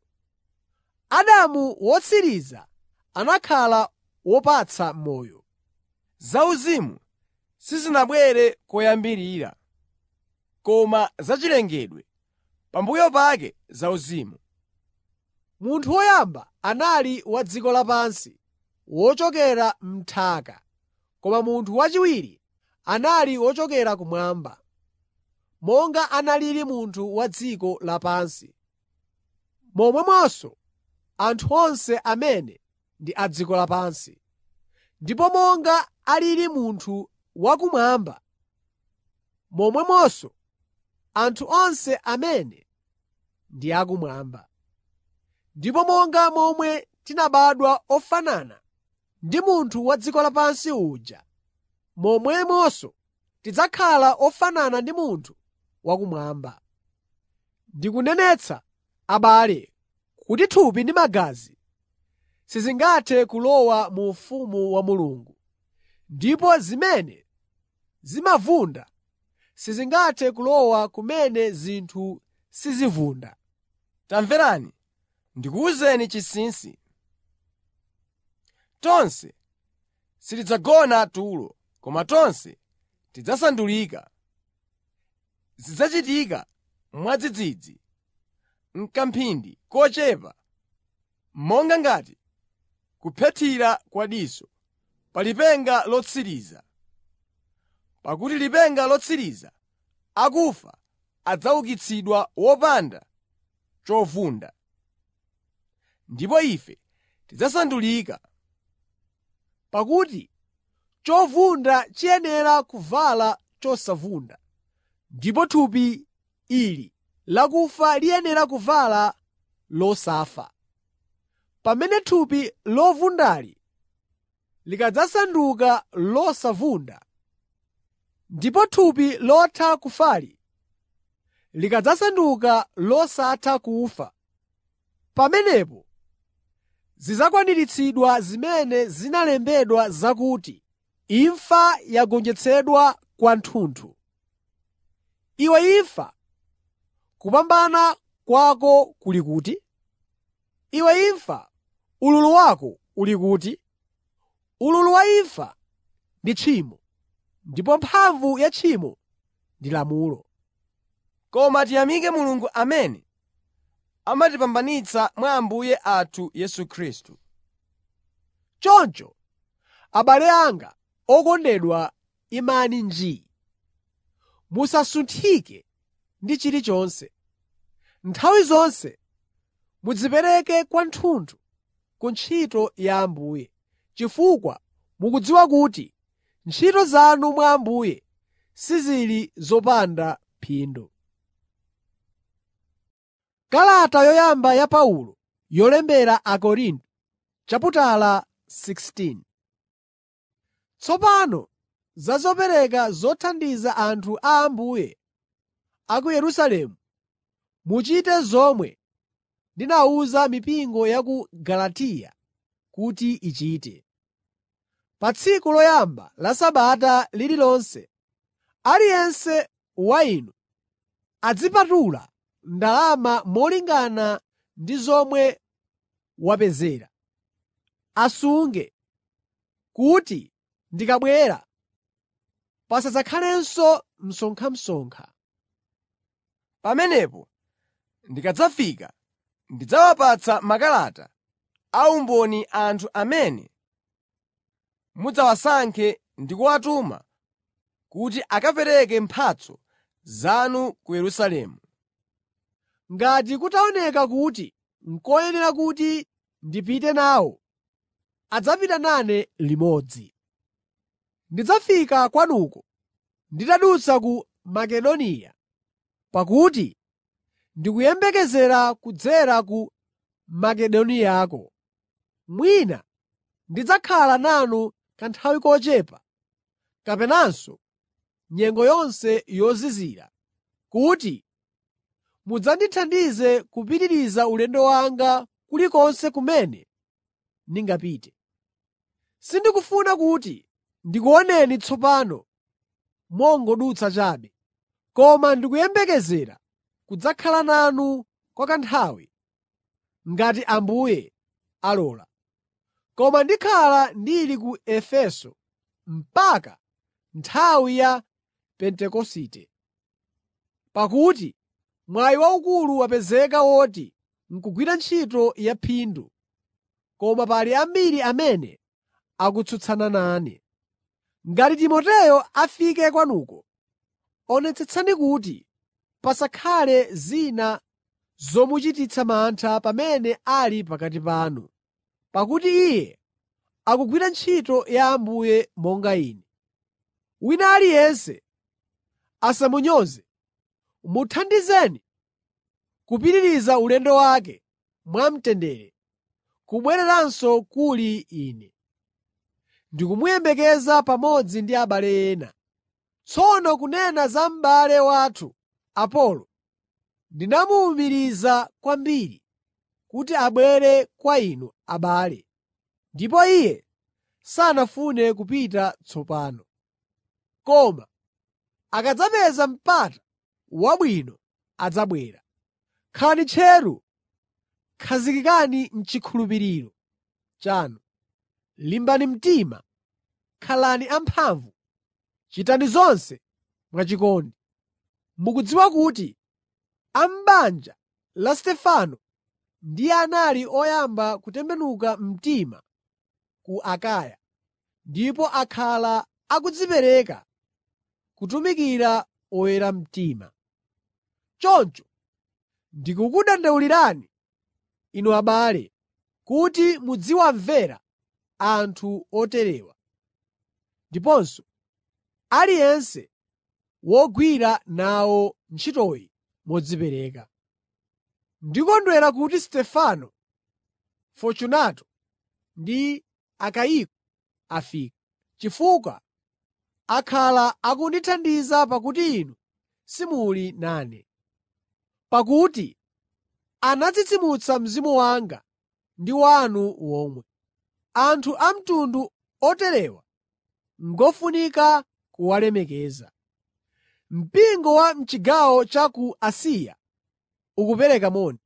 Adamu wotsiriza anakhala wopatsa moyo. Zauzimu sizinabwere koyambirira, koma zachilengedwe, pambuyo pake zauzimu. Munthu woyamba anali wa dziko lapansi, wochokera m'nthaka, koma munthu wachiwiri anali wochokera kumwamba. Monga analili munthu wa dziko lapansi, momwemonso anthu onse amene ndi a dziko lapansi. Ndipo monga alili munthu wakumwamba, momwemonso anthu onse amene ndi akumwamba. Ndipo monga momwe tinabadwa ofanana ndi munthu wa dziko lapansi uja, momwemonso tidzakhala ofanana ndi munthu wakumwamba. Ndikunenetsa, abale, kuti thupi ndi magazi sizingathe kulowa mu ufumu wa Mulungu, ndipo zimene zimavunda sizingathe kulowa kumene zinthu sizivunda. Tamverani, ndikuwuzeni chinsinsi. Tonse sitidzagona tulo, koma tonse tidzasandulika. Zidzachitika mwadzidzidzi, m'kamphindi kochepa, monga ngati kuphethira kwa diso, pa lipenga lotsiriza. Pakuti lipenga lotsiriza, akufa adzaukitsidwa wopanda chovunda. Ndipo ife tidzasandulika. Pakuti chovunda chiyenera kuvala chosavunda, ndipo thupi ili lakufa liyenera kuvala losafa. Pamene thupi lovundali likadzasanduka losavunda, ndipo thupi lotha kufali likadzasanduka losatha kufa, pamenepo zidzakwaniritsidwa zimene zinalembedwa zakuti, “Imfa yagonjetsedwa kwathunthu.” Iwe imfa, kupambana kwako kuli kuti? Iwe imfa, ululu wako uli kuti? Ululu wa imfa ndi tchimo, ndipo mphamvu ya tchimo ndi lamulo. Koma tiyamike Mulungu amene amatipambanitsa mwa Ambuye athu Yesu Khristu. Choncho, abale anga okondedwa, imani njii. Musasunthike ndi chilichonse. Nthawi zonse mudzipereke kwathunthu ku ntchito ya Ambuye, chifukwa mukudziwa kuti ntchito zanu mwa Ambuye sizili zopanda phindu. Kalata yoyamba ya Paulo yolembera Akorinto chaputala 16 Tsopano za zopereka zothandiza anthu a Ambuye a ku Yerusalemu, muchite zomwe ndinawuza mipingo ya ku Galatiya kuti ichite. Pa tsiku loyamba la Sabata lililonse, aliyense wa inu azipatula ndalama molingana ndi zomwe wapezera. Asunge kuti ndikabwera pasadzakhalenso msonkhamsonkha. Pamenepo ndikadzafika ndidzawapatsa makalata a umboni anthu amene mudzawasankhe ndi kuwatuma kuti akapereke mphatso zanu ku Yerusalemu. Ngati kutaoneka kuti n'koyenera kuti ndipite nawo, adzapita nane limodzi. Ndidzafika kwanuko nditadutsa ku Makedoniya, pakuti ndikuyembekezera kudzera ku Makedoniyako. Mwina ndidzakhala nanu kanthawi kochepa kapenanso nyengo yonse yozizira, kuti mudzandithandize kupitiriza ulendo wanga kulikonse kumene ndingapite. Sindikufuna kuti ndikuoneni tsopano mongodutsa chabe, koma ndikuyembekezera kudzakhala nanu kwa kanthawi, ngati Ambuye alola. Koma ndikhala ndili ku Efeso mpaka nthawi ya Pentekosite. Pakuti mwayi waukulu wapezeka woti n'kugwira ntchito ya phindu, koma pali ambiri amene akutsutsana nane. Ngati Timoteyo afike kwanuko, onetsetsani kuti pasakhale zina zomuchititsa mantha pamene ali pakati panu, pakuti iye akugwira ntchito ya Ambuye monga ine. Wina aliyense asamunyoze. Muthandizeni kupitiriza ulendo wake mwamtendere, kubwereranso kuli ine. Ndikumuyembekeza pamodzi ndi abale ena. Tsono kunena za m'bale wathu Apolo, ndinamuwumiriza kwambiri kuti abwere kwa inu abale. ndipo Iye sanafune kupita tsopano. Koma akadzapeza mpata wabwino adzabwera. Khalani tcheru, khazikikani m'chikhulupiriro chanu, limbani mtima, khalani amphamvu, chitani zonse mwachikondi. Mukudziwa kuti a m'banja la Stefano ndiye anali oyamba kutembenuka mtima ku Akaya, ndipo akhala akudzipereka kutumikira oyera mtima. Choncho ndikukudandaulirani, inu abale, kuti muziwamvera anthu oterewa, ndiponso aliyense wogwira nawo ntchitoyi modzipereka. Ndikondwera kuti Stefano, Fortunato ndi Akayiko afika, chifukwa akhala akundithandiza pakuti inu simuli nane. Pakuti anatsitsimutsa mzimu wanga ndi wanu womwe. Anthu a mtundu oterewa ngofunika kuwalemekeza. Mpingo wa m'chigawo cha ku Asiya ukupereka moni.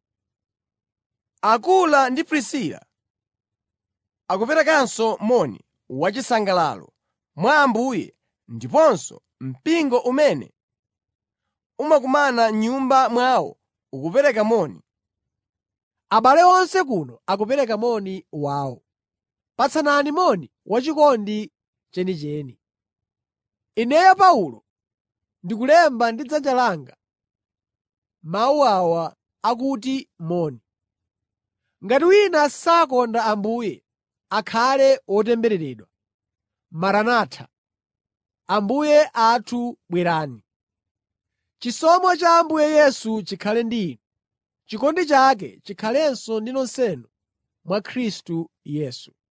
Akula ndi Prisila akuperekanso moni wachisangalalo mwa Ambuye ndiponso mpingo umene umakumana m'nyumba mwawo ukupereka moni. Abale onse kuno akupereka moni wawo. Patsanani moni wachikondi chenicheni. Ineyo Paulo ndikulemba ndi dzanja langa mawu awa akuti moni. Ngati wina sakonda Ambuye, akhale wotembereredwa. Maranatha! Ambuye athu bwerani. Chisomo cha Ambuye Yesu chikhale ndi inu. Chikondi chake chikhalenso ndi nonsenu mwa Khristu Yesu.